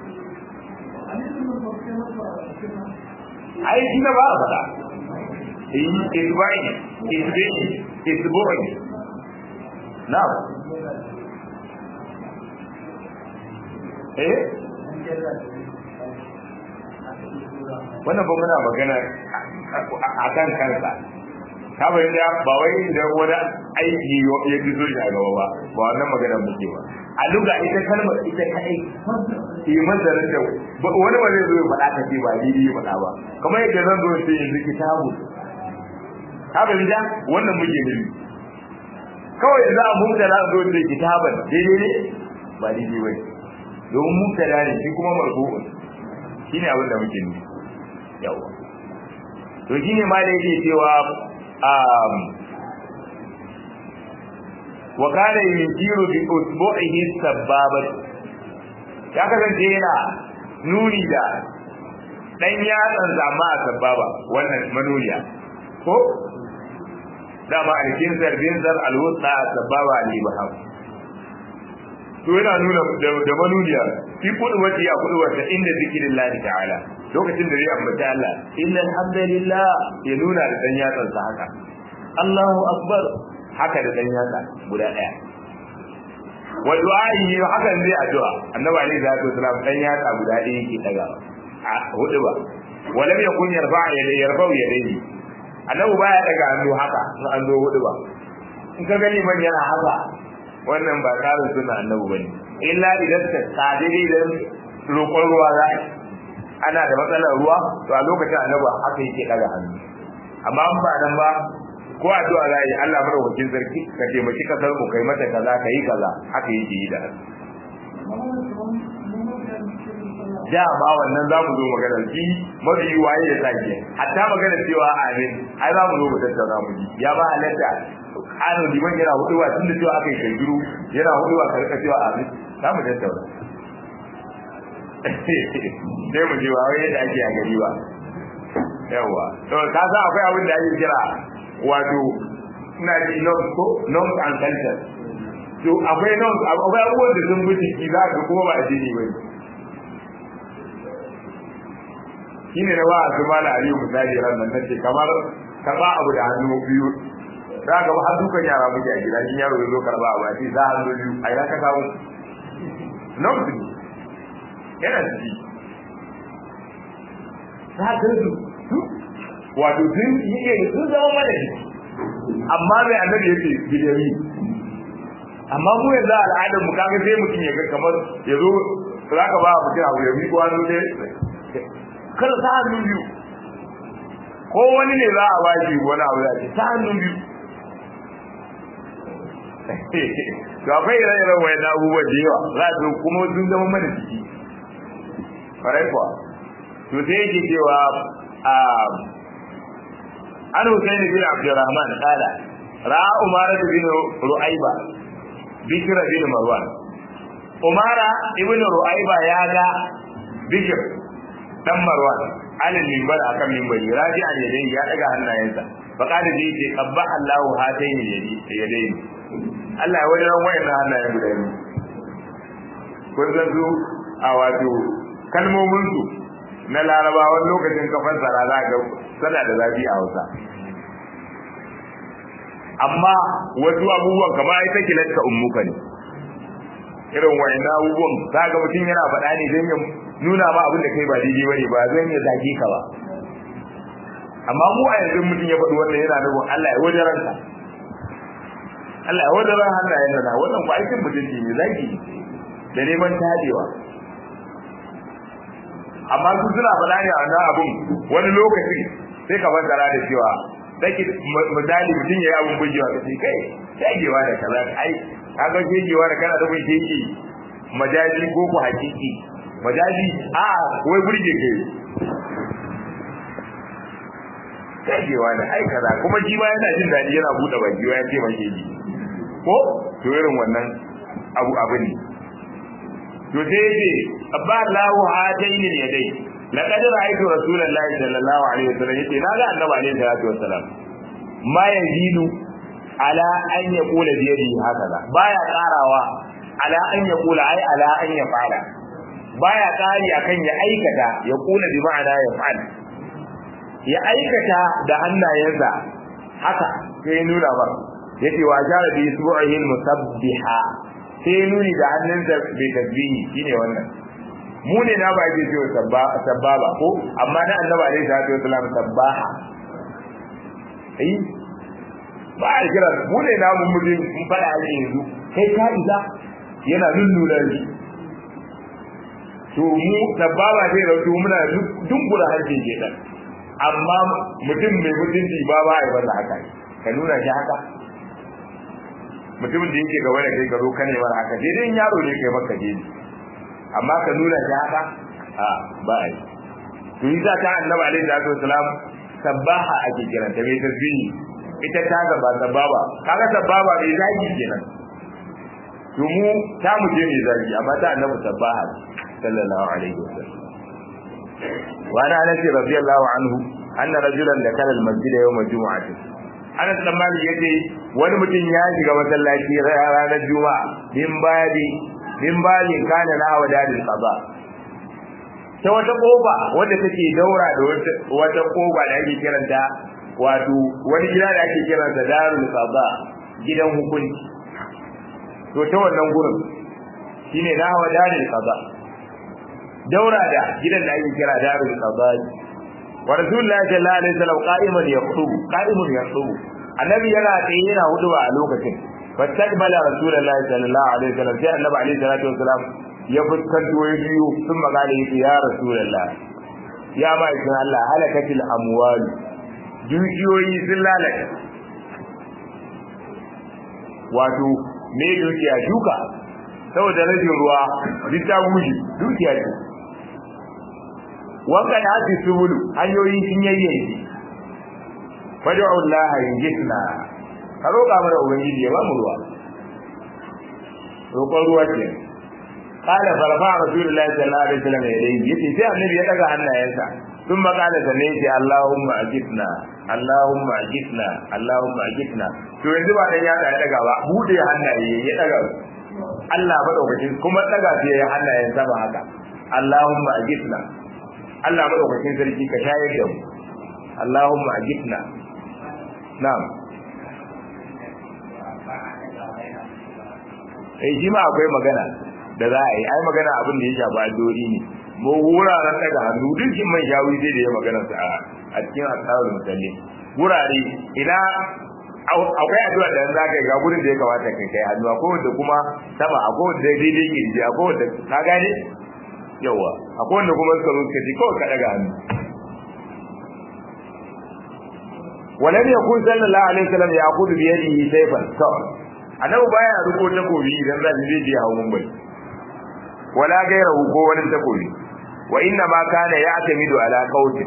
ai shi na ba a faɗa yi isba'i isba'i isba'i na eh wannan ba muna magana a kan kansa ka bayan da ba wai da wani aiki ya fi so shi a gaba ba ba wannan maganar muke ba a luga ita kalmar ita kai yi masarin da wani ba zai zo ya faɗa ka ce ba ni yi faɗa ba kamar yadda zan zo sai yanzu kitabu ka bari da wannan muke nufi kawai za a mubtada zo da kitaban daidai ne ba daidai bane domin mubtada ne shi kuma marfu'un shine abin da muke nufi yawa to shine ma da yake cewa um wa kana yusiru bi usbu'ihi sabbabat ya kasance yana nuni da dan yatsan zama a sababa wannan manuniya ko dama alkin zarbin zar alwusta sababa al-ibham to yana nuna da manuniya fi kudu wati ya kudu wata inda zikirin lahi ta'ala lokacin da zai ambata Allah inna alhamdulillah ya nuna da dan yatsan sa haka Allahu akbar haka da dan yatsa guda daya wa du'a'i hakan zai addu'a annabi alaihi salatu wasalam dan yatsa guda daya yake daga a hudu ba walam yakun yarfa yadayhi yarfa yadayhi annabi baya daga hannu haka in an zo hudu ba in ka gani man yana haka wannan ba tsarin suna annabi bane illa idan ta sadiri idan roƙon ruwa za ana da matsalar ruwa to a lokacin annabi haka yake daga hannu amma an ba nan ba ko addu'a za yi Allah madaukakin sarki ka taimaki kasar mu kai mata kaza ka yi kaza haka yake yi da hannu dama wannan za mu zo magana shi mafi waye da sake hatta magana cewa amin ai za mu zo mu tattauna mu ji ya ba halatta kano liman yana huduwa tun da cewa aka yi kangiru yana huduwa ka rika cewa amin za mu tattauna sai mu je ba wai yadda ake a gari ba yawa to ka san akwai abin da ake kira wato ina ji norms ko norms and culture to akwai norms akwai abubuwan da sun bi ciki za ka kuma ba addini ba shine na ba su mala aliyu misali ran nan nace kamar ka ba abu da hannu biyu za ka ba har dukan yara muke a gida in yaro ya zo karba a baki za hannu biyu a ina ka kawo nan su yana ciki za ka su wato sun yi iya sun zama mana jiki amma mai annabi yake bidiyoyi amma mu yanzu al'adar mu kaga sai mutum ya ga kamar ya zo za ka ba mutum abu ya miƙo hannu ne kar ta hannu biyu ko wani ne za a bashi wani abu da ce ta hannu biyu to akwai ire-iren wani na abubuwa da yawa za su kuma sun zama mana ciki farai kuwa to sai yake cewa an Hussein bin Abdurrahman kala ra'a Umara bin Ru'aiba Bikra bin Marwan Umara ibn Ru'aiba ya ga Bikr dan Marwan alal minbar akan minbari raji'an yadayhi ya daga hannayensa fa kada ji ce qabba Allahu hatayn yadayhi Allah ya wajen wayan hannayen guda biyu kun san su a wato kalmomin su na larabawan lokacin kafan sara za ga sana da zafi a Hausa amma wasu abubuwan kamar ita kilatta ummuka ne irin wayan abubuwan za ga mutum yana faɗa ne don ya nuna ma abin da kai ba daidai bane ba zan ya zage ka ba amma mu a yanzu mutum ya faɗi wannan yana nufin Allah ya wajen ranka Allah ya wajen ran hannayen nan wannan ba aikin mutunci ne zagi da neman tadewa amma su suna faɗa ne a wannan abun wani lokacin sai ka fassara da cewa dake misali mutum ya yi abun bujewa ka ce kai shagewa da kaza ai kaga shagewa da kana da mun shege majaji ko ku hakiki majaji a wai burge ke kagewa da ai kaza kuma shi ma yana jin daɗi yana buɗe baki ya ce mai ji ko to irin wannan abu abu ne to sai yace abba lahu hadaini yadai laqad ra'aytu rasulullahi sallallahu alaihi wasallam yace naga annabi alaihi salatu wasallam ma yazidu ala an yaqula bi yadihi hakaza baya karawa ala an yaqula ai ala an yafala baya kari akan ya aikata ya kula bi ma'ana ya fa'al ya aikata da hannayensa haka sai nuna ba yace wa jara bi isbu'ihi musabbiha sai nuni da hannunsa bai tasbihi shine wannan mu ne na ba ke cewa sabbaba ko amma na annabi alaihi salatu wasallam sabbaha eh ba a kira mu ne na mun muje mun fada a yanzu kai ka isa yana nunnuna shi to mu sababa zai rautu muna dunkula harshen kenan amma mutum mai mutunci ba ba ya banda haka ka nuna shi haka mutumin da yake gaba da kai ka zo kane mara haka daidai yaro ne kai maka je amma ka nuna shi haka a ba a yi to yi za ta annabi alaihi salatu wasalam sabbaha ake kiranta mai tasbihi ita ta gaba sababa kaga sababa mai zagi kenan to mu ta mu je mai zagi amma ta annabi sabbaha sallallahu alaihi wasallam wa ana anas radiyallahu anhu anna rajulan dakala al-masjid yawm al-jum'ah Anas dan Malik yace wani mutum ya shiga masallaci ranar Juma'a min babi min babin kana na hawa dadin qada ta wata kofa wadda take daura da wata kofa da ake kiranta wato wani gida da ake kiransa darul qada gidan hukunci to ta wannan gurin shine na hawa dadin qada daura da gidan da ake kira darul qada wa rasulullahi sallallahu alaihi wasallam qa'iman yakhutubu qa'imun yakhutubu annabi yana tsaye yana huduba a lokacin fastaqbala rasulullahi sallallahu alaihi wasallam sai annabi alaihi salatu wasallam ya fuskanto ya biyu sun magana yace ya rasulullah ya ba ikin Allah halakatil amwal dukiyoyi sun lalata wato me dukiya duka saboda rashin ruwa duk ta guji dukiya ce wanka da hasi subulu hanyoyi sun yayyanki fad'u Allah yajidna ka roƙa mana ubangiji ya ba mu ruwa roƙon ruwa ce qala farfa rasulullahi sallallahu alaihi wasallam yadayhi yace sai annabi ya daga hannayensa sun makala sanne yace Allahumma ajidna Allahumma ajidna Allahumma ajidna to yanzu ba dan ya daga ba bude hannaye ya daga Allah madaukakin kuma daga sai ya hannayen sama haka Allahumma ajidna Allah madaukakin sarki ka shayar da mu Allahumma ajidna na'am eh shi ma akwai magana da za a yi ai magana abin da ya shafi addu'o'i ne mu wuraren daga hannu dukkan man shawi sai da ya magana sa a cikin asawul musalli wurare ina akwai addu'a da za ka yi ga gurin da ya kamata kai kai hannu akwai wanda kuma sama akwai wanda daidai kirji akwai wanda ka gane yawa akwai wanda kuma suka zo suka ji kawai ka daga hannu ولم يكن صلى الله عليه وسلم يأخذ بيده سيفا سواء annabi baya riko takobi idan za shi je hawo mun bai wala gairahu ko wani takobi wa inna ma kana ya'tamidu ala qawtin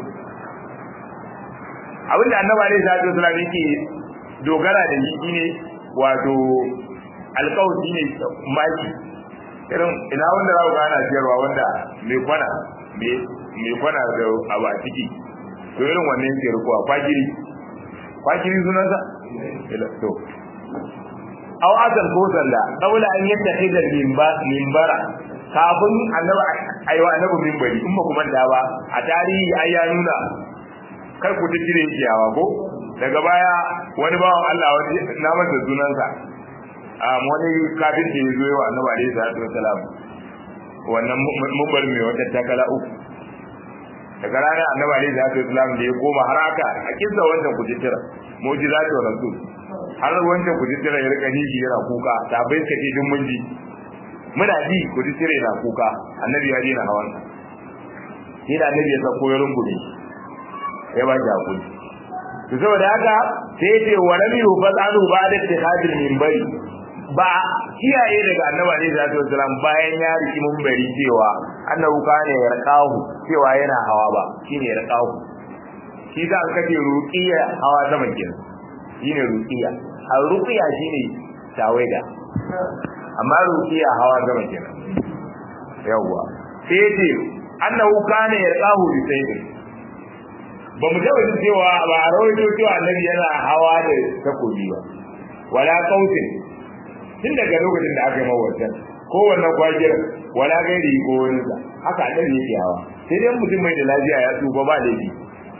abinda annabi alaihi salatu wasallam yake dogara da shi shine wato alqawti ne maki irin ina wanda za ku ga ana siyarwa wanda mai kwana mai kwana da abu a ciki to irin wannan ke rikuwa kwagiri kwagiri sunansa to aw azal ko sanda daula an yadda hidar mimbara kafin annabi aiwa annabi mimbari in ba ku manta ba a tarihi ai ya nuna kar ku ta cire ciyawa ko daga baya wani bawan Allah wani na masa sunansa a wani kafin da ya zo yawa annabi alaihi salatu wasalam wannan mimbar mai wata takala uku daga ranar annabi alaihi salatu wasalam da ya koma har aka a kinsa wancan kujitira mu'jizatu rasul har wancan ku jira ya rika nishi yana kuka ta bai ka ce dun mun ji muna ji ku jira yana kuka annabi ya dena hawan shi da annabi ya sako ya rungume ya ba shi hakuri to saboda haka sai ya ce wa lam yufadu ba da ittihadil minbari ba kiyaye daga annabi alaihi salatu wasalam bayan ya riki minbari cewa annabi kana ya rqahu cewa yana hawa ba shine ya rqahu shi da an kace ruqiya hawa sama kenan shine ruqiya al ruqiya shine tawaida amma ruqiya hawa gaba kenan yawa sai ce annahu kana yaqahu bi sayyi ba mu taba cewa ba a rawaito cewa annabi yana hawa da takobi ba wala qautin tun daga lokacin da aka yi mawarcan ko wannan kwajir wala gairi ko wani sa haka annabi yake hawa sai dai mutum mai da lafiya ya tsufa ba laifi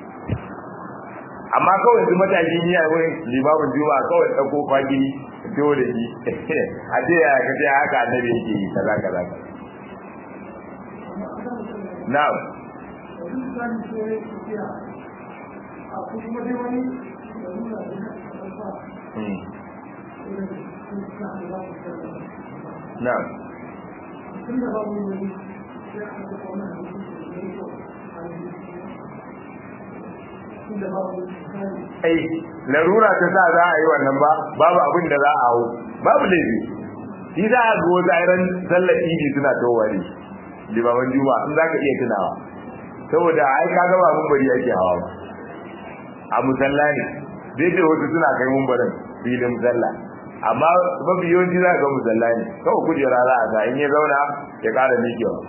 amma kawai yanzu matashi ni a wurin limamin juma'a kawai ɗauko kwagi fito da shi a ce ya kace haka annabi yake yi kaza kaza na'am na'am ai larura ta sa za a yi wannan ba babu abin da za a hau babu laifi shi za a ga wasu airan sallar idi suna towari limaman juma in za ka iya tunawa saboda ai ka gaba mun bari yake hawa ba a musalla ne dai da wasu suna kai mumbarin filin musalla amma mafi yawanci za ga musalla ne kawai kujera za a sa in ya zauna ya ƙara miƙewa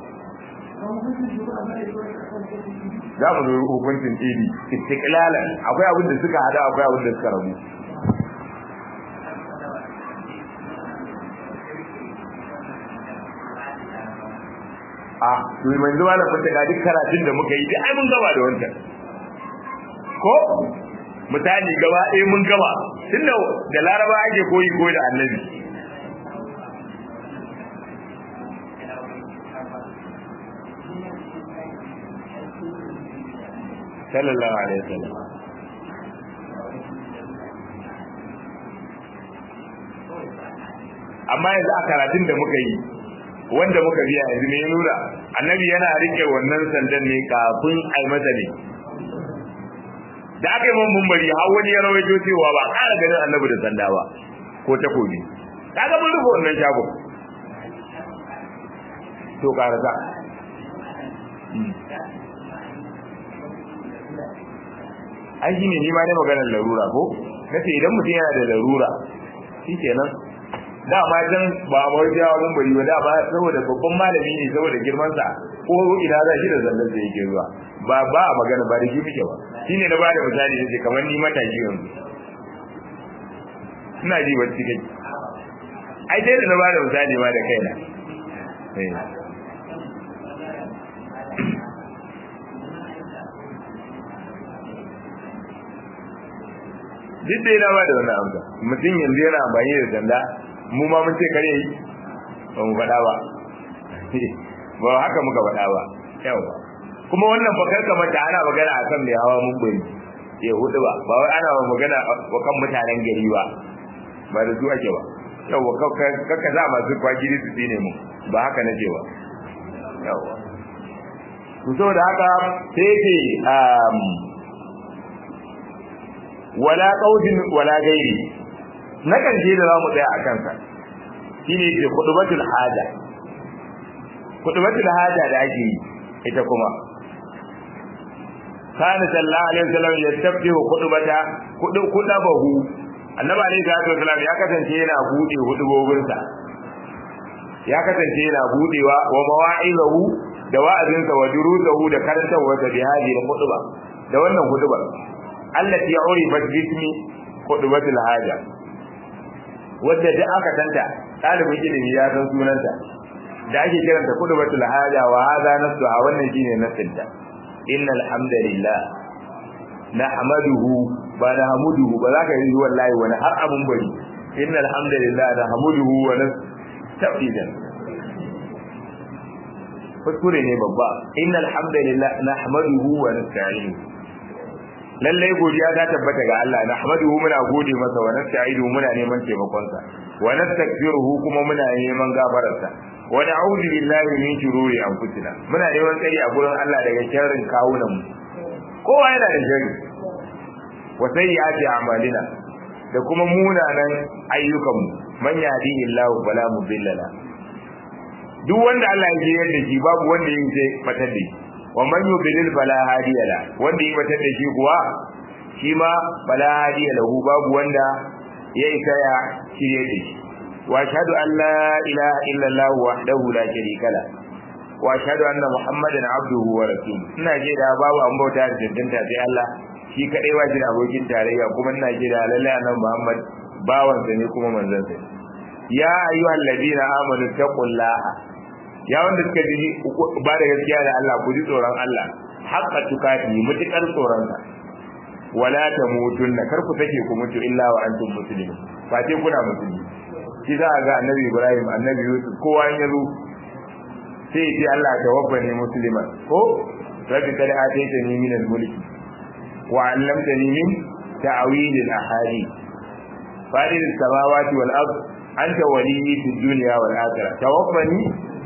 za mu zo hukuncin idi istiqlalan akwai abin da suka hada akwai abin da suka rabu a to mai zuwa da fata ga duk karatun da muka yi duk ai mun gaba da wancan ko misali gaba ɗaya mun gaba tunda da laraba ake koyi koyi da annabi sallallahu alaihi wasallam amma yanzu a karatun da muka yi wanda muka biya yanzu ne nuna annabi yana rike wannan sandan ne kafin ai masa ne da aka yi mun mumbari har wani ya rawaito cewa ba ƙara ganin annabi da sanda ba ko takobi kaga mun rufe wannan shago to karasa an shi ne ni ma ne maganar larura ko nace idan mutum yana da larura shi kenan dama can ba a mawai jawo mun bari ba dama saboda babban malami ne saboda girman sa ko ina za shi da zallar da yake zuwa ba ba a magana ba da shi muke ba shine na bada misali ne kamar ni mataki yanzu ina ji wacce kai ai dai da na bada misali ma da kaina eh duk da yana ba da wani amsa mutum yanzu yana amfani da sanda mu ma mun ce kare yi ba mu faɗa ba ba haka muka faɗa ba yawa kuma wannan fakar kamar da ana magana a kan mai hawa mun bari ya hudu ba ba wai ana magana wa kan mutanen gari ba ba da su ake ba yawa kakka za masu kwagiri su tsine mu ba haka nake ba yawa to saboda haka sai ce wala qaudin wala gairi na karshe da zamu tsaya a kansa shine ke kudubatul haja kudubatul haja da ake yi ita kuma kana sallallahu alaihi wasallam yastaftihu kudubata kudu kudabahu annabi alaihi salatu wasallam ya kasance yana bude hudubobin sa ya kasance yana budewa wa mawa'izahu da wa'azinsa wa durusahu da karantawa da bihadi da kuduba da wannan kudubar allati urifat bismi khutbatul haja wadda da aka tanta talibin ilimi ya san sunanta da ake kiranta khutbatul haja wa hadha nasu a wannan shine nasinta innal hamdalillah nahmaduhu ba nahmuduhu ba za ka yi wallahi wani har abun bari innal hamdalillah nahmaduhu wa nasta'idan kuskure ne babba innal hamdalillah nahmaduhu wa nasta'inuhu lallai godiya ta tabbata ga Allah nahmaduhu muna gode masa wa nasta'idu muna neman taimakon sa wa nastaghfiruhu kuma muna neman gafararsa wa na'udhu billahi min shururi anfusina muna neman tsari a gurin Allah daga sharrin kawunan mu kowa yana da sharri wa sayyiati a'malina da kuma munanan ayyukan mu man yahdihillahu fala mudilla la duk wanda Allah ya jiyar da shi babu wanda yin sai fatar da shi wa man yudlil fala hadiya la wanda yi batar da shi kuwa shi ma fala hadiya lahu babu wanda ya isa ya shirye da shi wa ashhadu an la ilaha illa allah wahdahu la sharika la wa ashhadu anna muhammadan abduhu wa rasuluhu ina je da babu an bauta da tantanta sai Allah shi kadai ba shi da abokin tarayya kuma ina je da lalle annabi muhammad bawansa ne kuma manzon sa ya ayyuhal ladina amanu taqullaha ya wanda suka ji ba da gaskiya da Allah ku ji tsoron Allah haqqa tukati mutukar tsoron sa wala tamutunna kar ku take ku mutu illa wa antum muslimun ba sai kuna musulmi shi za ga annabi Ibrahim annabi Yusuf kowa ya zo sai ya ce Allah tawaffani musliman ko rabbi kad ataytani min al-mulk wa 'allamtani min ta'wil al-ahadith fadil as-samawati wal ard anta waliyyi fid dunya wal akhirah tawaffani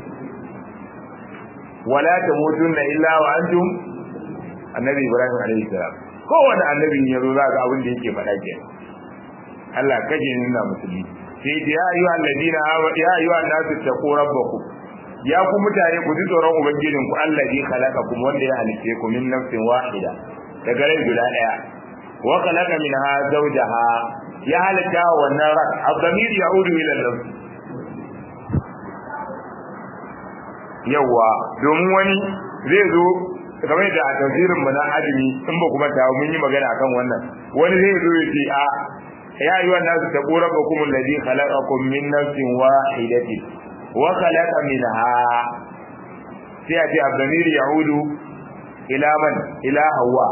wala tamutunna illa wa antum annabi ibrahim alayhi salam kowanne annabi ya zo za ga abin da yake faɗa ke Allah kaje nuna musulmi sai da ya ayyuhal ladina ya ayyuhan nasu taqu rabbakum ya ku mutane ku ji tsoron ubangijin ku allazi khalaqakum wanda ya halice ku min nafsin wahida daga rai guda daya wa khalaqa minha zawjaha ya halaka wannan ran abdamir ya'udu ila nafs yawa domin wani zai zo kamar da a tafsirin mu na adimi in ba kuma ta mun yi magana akan wannan wani zai zo ya ce a ya ayyuhan nasu taqu rabbakum alladhi khalaqakum min nafsin wahidatin wa khalaqa minha sai a ce abdamir ya'udu ila man ila hawa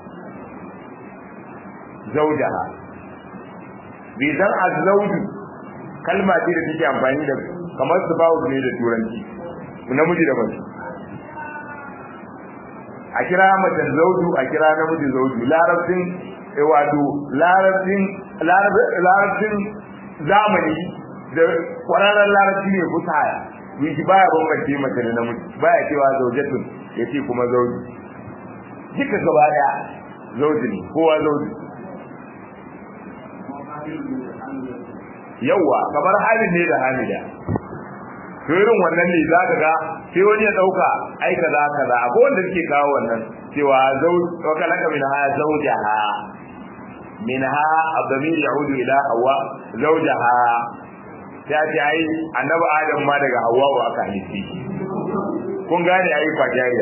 zaujaha bizan azzauju kalma ce da take amfani da kamar su bawo ne da turanci namiji da mace a kira mace zauju a kira namiji zauju larabcin wato larabcin larabcin zamani da kwararren larabci ne fusaya yake baya bambance mace da namiji baya cewa zaujatun yace kuma zauju duka gaba daya zauji ne kowa zauji yawa kamar halin ne da hamida to irin wannan ne za ka ga sai wani ya dauka ai kaza kaza akwai wanda suke kawo wannan cewa zauj wa kalaka min ha zawjaha minha abdamir yaudu ila hawa zawjaha ta ce ai annabi adam ma daga hawa wa aka halitti kun gane ai kwajariya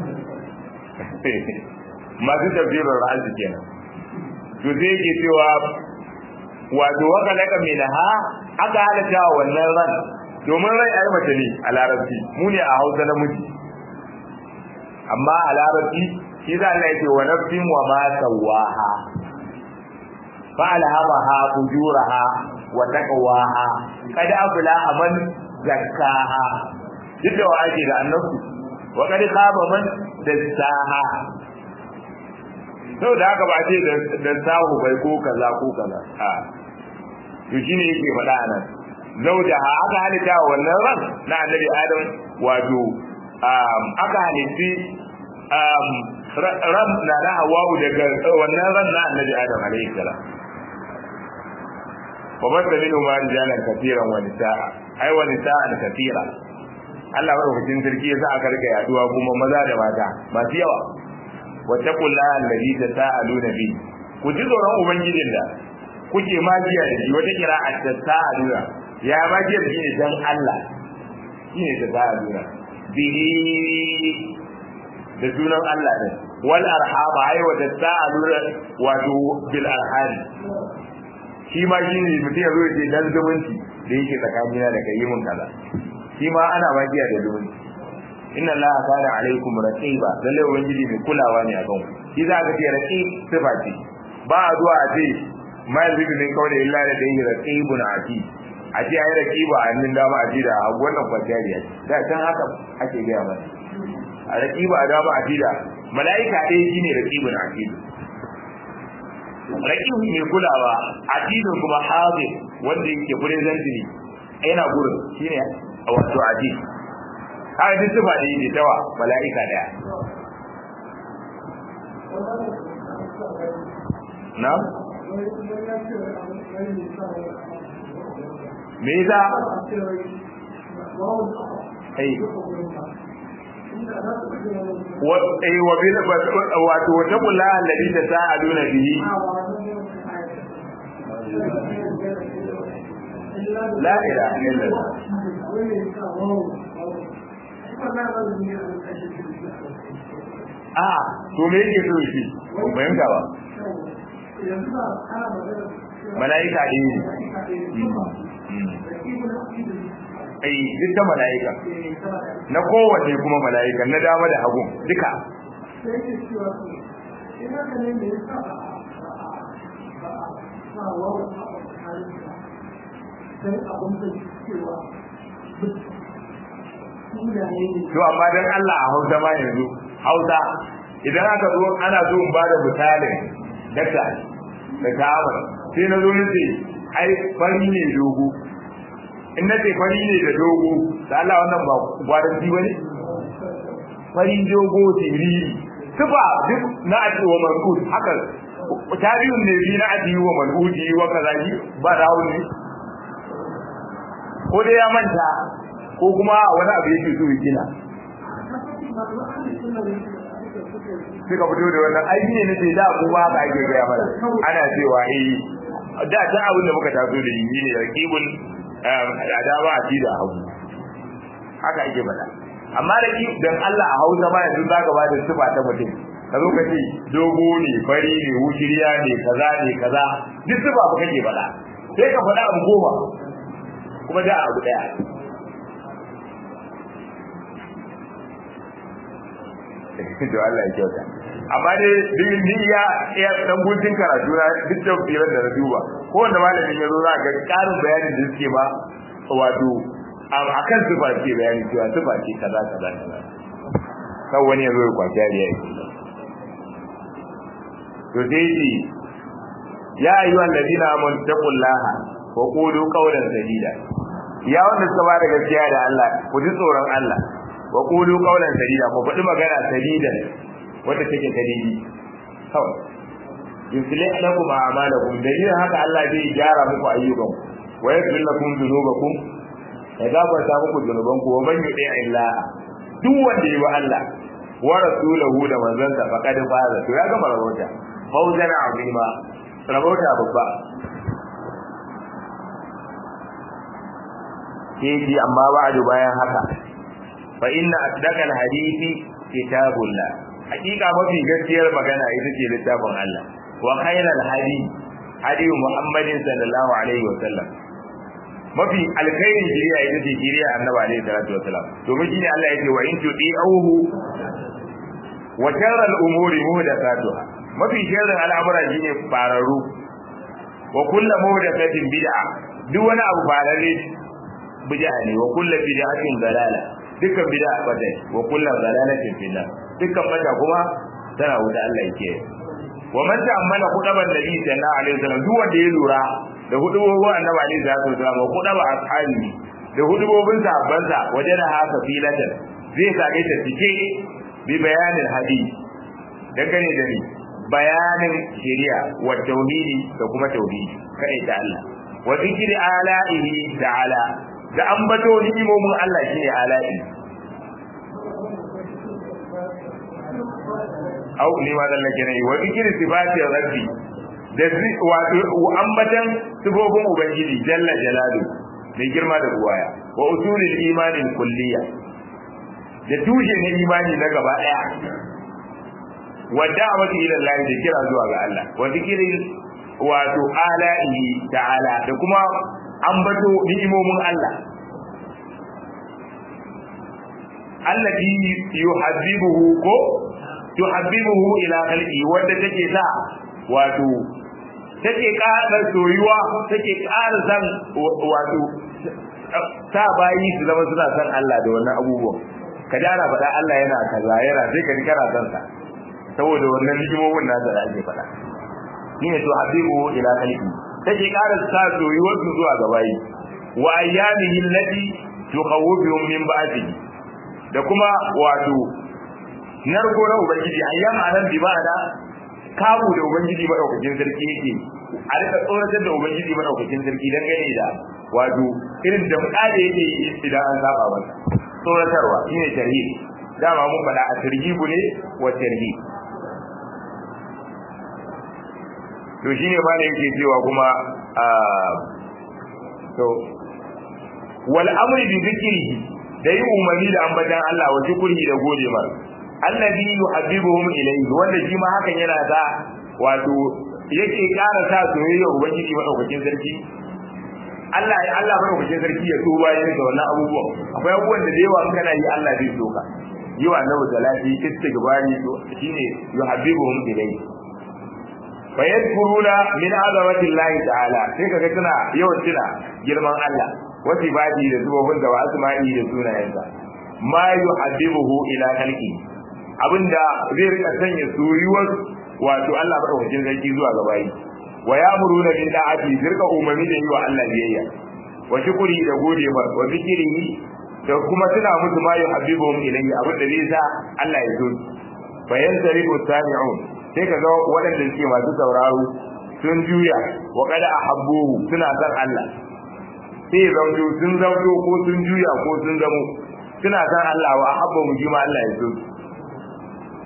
masu tafsirin ra'azi kenan to sai yake cewa wato waka laka minha aka halatta wannan ran domin rai ai mace ne a larabci mu ne a Hausa na miji amma a larabci shi za Allah yake wa nafsin wa ma sawaha fa alhamaha fujuraha wa taqwaha kad aflaha man zakkaha duk da ake da annabi wa kad khaba man dassaha sau da haka ba ce da sahu bai ko kaza ko kaza a to shine yake faɗa nan zaujaha aka halitta wannan ran na annabi adam wato aka halitti ran na na hawa'u daga wannan ran na annabi adam alaihi salam wa basta minhu ma rijalan kafiran wa nisaa ai wa nisaan kafira Allah madaukakin sarki yasa aka rika yaduwa kuma maza da mata masu yawa wattaqullaha allazi tasaaluna bi ku ji tsoron ubangijin da kuke magiya da shi wata kira a tasaaluna ya magiya da shi ne dan Allah shine tasaaluna bihi da sunan Allah din wal arhama ai wa tasaaluna wato bil arham shi ma shi ne mutum ya zo ya ce dan zumunci da yake tsakanina da kai mun kaza shi ma ana magiya da zumunci inna allaha kana alaikum raqiba lalle ubangiji mai kulawa ne a kan shi za ka ce raqib sifa ce ba a zuwa a ce ma yanzu ne kawai da illa da dai raqibun ati a ce ai raqiba a hannun dama a ji da wannan kwatiyariya da can haka ake gaya mana a raqiba a dama a ji da mala'ika ɗaya shine raqibun ati raqib mai kulawa atidun kuma hadir wanda yake present ne yana gurin shine wato ati har duk sifa da yake tawa mala'ika daya na me yasa ai wa ai wa bil wato wata kula alladhi tasaaluna bihi la ilaha illallah a to me yake so shi ban fahimta ba mala'ika ne ai duk da mala'ika na kowanne kuma mala'ika na dama da hagu duka to amma dan Allah a Hausa ma yanzu Hausa idan aka zo ana so in bada misalin dakta da ta'amar sai na zo nace ai fari ne dogo in nace fari ne da dogo da Allah wannan ba gwaran ji bane fari dogo tiriri tuba duk na aji wa manqud haka tabi'un ne bi na aji wa manqudi wa kazaji ba dawo ne ko dai ya manta ko kuma wani abu yake so ya gina suka fito da wannan aiki ne nace da ku ba haka ake gaya mana ana cewa eh da ta abin da muka taso da yi ne raqibul adaba a da hagu haka ake faɗa amma da ki dan Allah a Hausa ba yanzu zaka ba da sifa ta mutum ka zo ka ce dogo ne fari ne wushiriya ne kaza ne kaza duk sifa ba kake faɗa sai ka faɗa abu goma kuma da abu daya to Allah ya kyauta amma dai duk ni ya ya dan gutun karatu na duk da firar da na duba ko wanda malamin ya zo za ga karin bayanin da suke ba wato akan sifa ce bayani cewa sifa ce kaza kaza kaza kan wani ya zo ya kwaci ya to dai ji ya ayyuhan ladina amanu taqullaha wa qulu qawlan sadida ya wanda suka ba da gaskiya da Allah ku ji tsoron Allah wa qulu qawlan sadida ku faɗi magana sadidan wanda take sadidi kawai yuslih lakum a'malakum dalilin haka Allah zai gyara muku ayyukan wa yaghfir lakum dhunubakum ya gafarta muku dhunubanku wa man yuti Allah duk wanda yi wa Allah wa rasulahu da manzansa faqad faza to ya gama rabota fawzan azima rabota babba sai amma ba'du bayan haka fa inna asdaqal hadisi kitabullah hakika mafi gaskiyar magana ita ce littafin Allah wa khairal hadi hadi Muhammadin sallallahu alaihi wa sallam mafi alkhairin shiriya ita ce shiriya annabi alaihi salatu wa sallam domin shine Allah yake wa in tudi'uhu wa sharral umuri muhdathatuha mafi sharrin al'amura shine fararu wa kullu muhdathatin bid'a duk wani abu farare bid'a ne wa kullu bid'atin dalala dukkan bid'a bata wa kullu dalalatin finnar dukkan bata kuma tana wuta Allah yake wa man ta'ammala qudaban nabi sallallahu alaihi wasallam duk wanda ya lura da hudubobin annabi alaihi salatu wasallam wa qudaba ashabi da hudubobin sahabbansa wajen haka filatan zai sage ta cike bi bayanin hadisi dangane da ni bayanin shari'a wa tauhidi da kuma tauhidi kai ta Allah wa zikri ala'ihi ta'ala da ambato ni'imomin Allah shine ala'i au ni ma dan lake nayi wa zikri sifati rabbi da wato ambatan sifofin ubangiji jalla jalalu mai girma da ruwaya wa usulil imanin kulliya da tushe na imani na gaba daya wa da'wati ila Allah da kira zuwa ga Allah wa zikri wato ala'i ta'ala da kuma ambato ni'imomin Allah allati yuhabbibuhu ko yuhabbibuhu ila khalqi wanda take sa wato take ƙara soyuwa take ƙara san wato sa bayi su zama suna san Allah da wannan abubuwan ka jara faɗa Allah yana kaza yana sai ka kana san sa saboda wannan hikimomin nasa da ake faɗa shine to habibu ila khalqi take ƙara sa soyuwar su zuwa ga bayi wa ayyamihi allati tukhawwifuhum min ba'dihi da kuma wato narko na ubangiji ayyam anan bi ma'ana kabu da ubangiji madaukakin sarki yake a rika tsoratar da ubangiji madaukakin sarki dan gane da wato irin da mutane yake idan an saba masa tsoratarwa shine tarhib dama mun faɗa a tarhibu ne wa tarhib to shine ma da yake cewa kuma to wal amri bi dhikrihi da yi umarni da ambatan Allah wa shukuri da gode mar allazi yuhabbibuhum ilayhi wanda shi ma hakan yana da wato yake ƙara sa soyayya ubangiji madaukakin sarki Allah ya Allah madaukakin sarki ya so bayan da wannan abubuwan akwai abubuwan da yawa in kana yi Allah zai so ka yi wa annabi salati istighfari to shine yuhabbibuhum ilayhi fa yadkuruna min azamati Allah ta'ala sai kaga tana yawan tuna girman Allah wasu ibadi da zubobin da wa asma'i da sunayensa ma yuhabbibuhu ila khalqi abinda zai rika sanya soyuwar wato Allah madaukakin sarki zuwa ga bayi wa ya'muruna bil da'ati zirka umarni da yi wa Allah biyayya wa shukuri da gode ma wa zikrihi da kuma tuna musu ma yuhabbibuhum ilayhi abinda zai sa Allah ya so bayan sarifu sami'un sai kaga waɗanda suke masu sauraro sun juya wa kada ahabbuhu suna san Allah sai zaujo sun zaujo ko sun juya ko sun zamo suna san Allah wa habba mu jima Allah ya so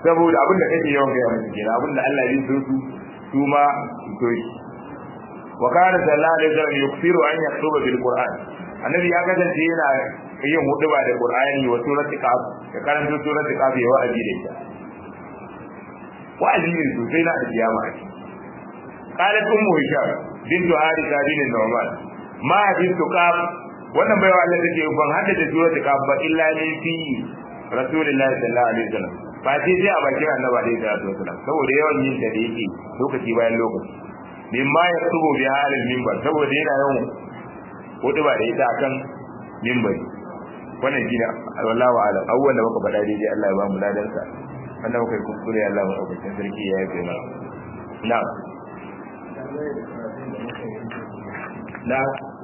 saboda abin da kake yawan gaya musu kenan abin da Allah ya so su su ma to shi wa kana sallallahu alaihi wasallam yuksiru an yaktuba bil qur'an annabi ya kasance yana yin huduba da qur'ani wa surati qaf ya karanta surati qaf ya wa'azi da ita wa'azi ne sosai na alkiyama a ciki qalat ummu hisham bintu harisa bin nu'man ma bintu qaf wannan baiwa Allah take ban haddace surati qaf ba illa min fi rasulullahi sallallahu alaihi wasallam ba sai sai a bakin annabi alaihi salatu wasallam saboda yawan yin ta da yake lokaci bayan lokaci mimma ya tubo bi halin mimbar saboda yana yawan hudu ba da ita akan mimbari wannan shi ne wallahu alam awwal da muka faɗa daidai Allah ya ba mu ladan sa wannan muka yi kuskure Allah mu ɗaukakin sarki ya yi mana na na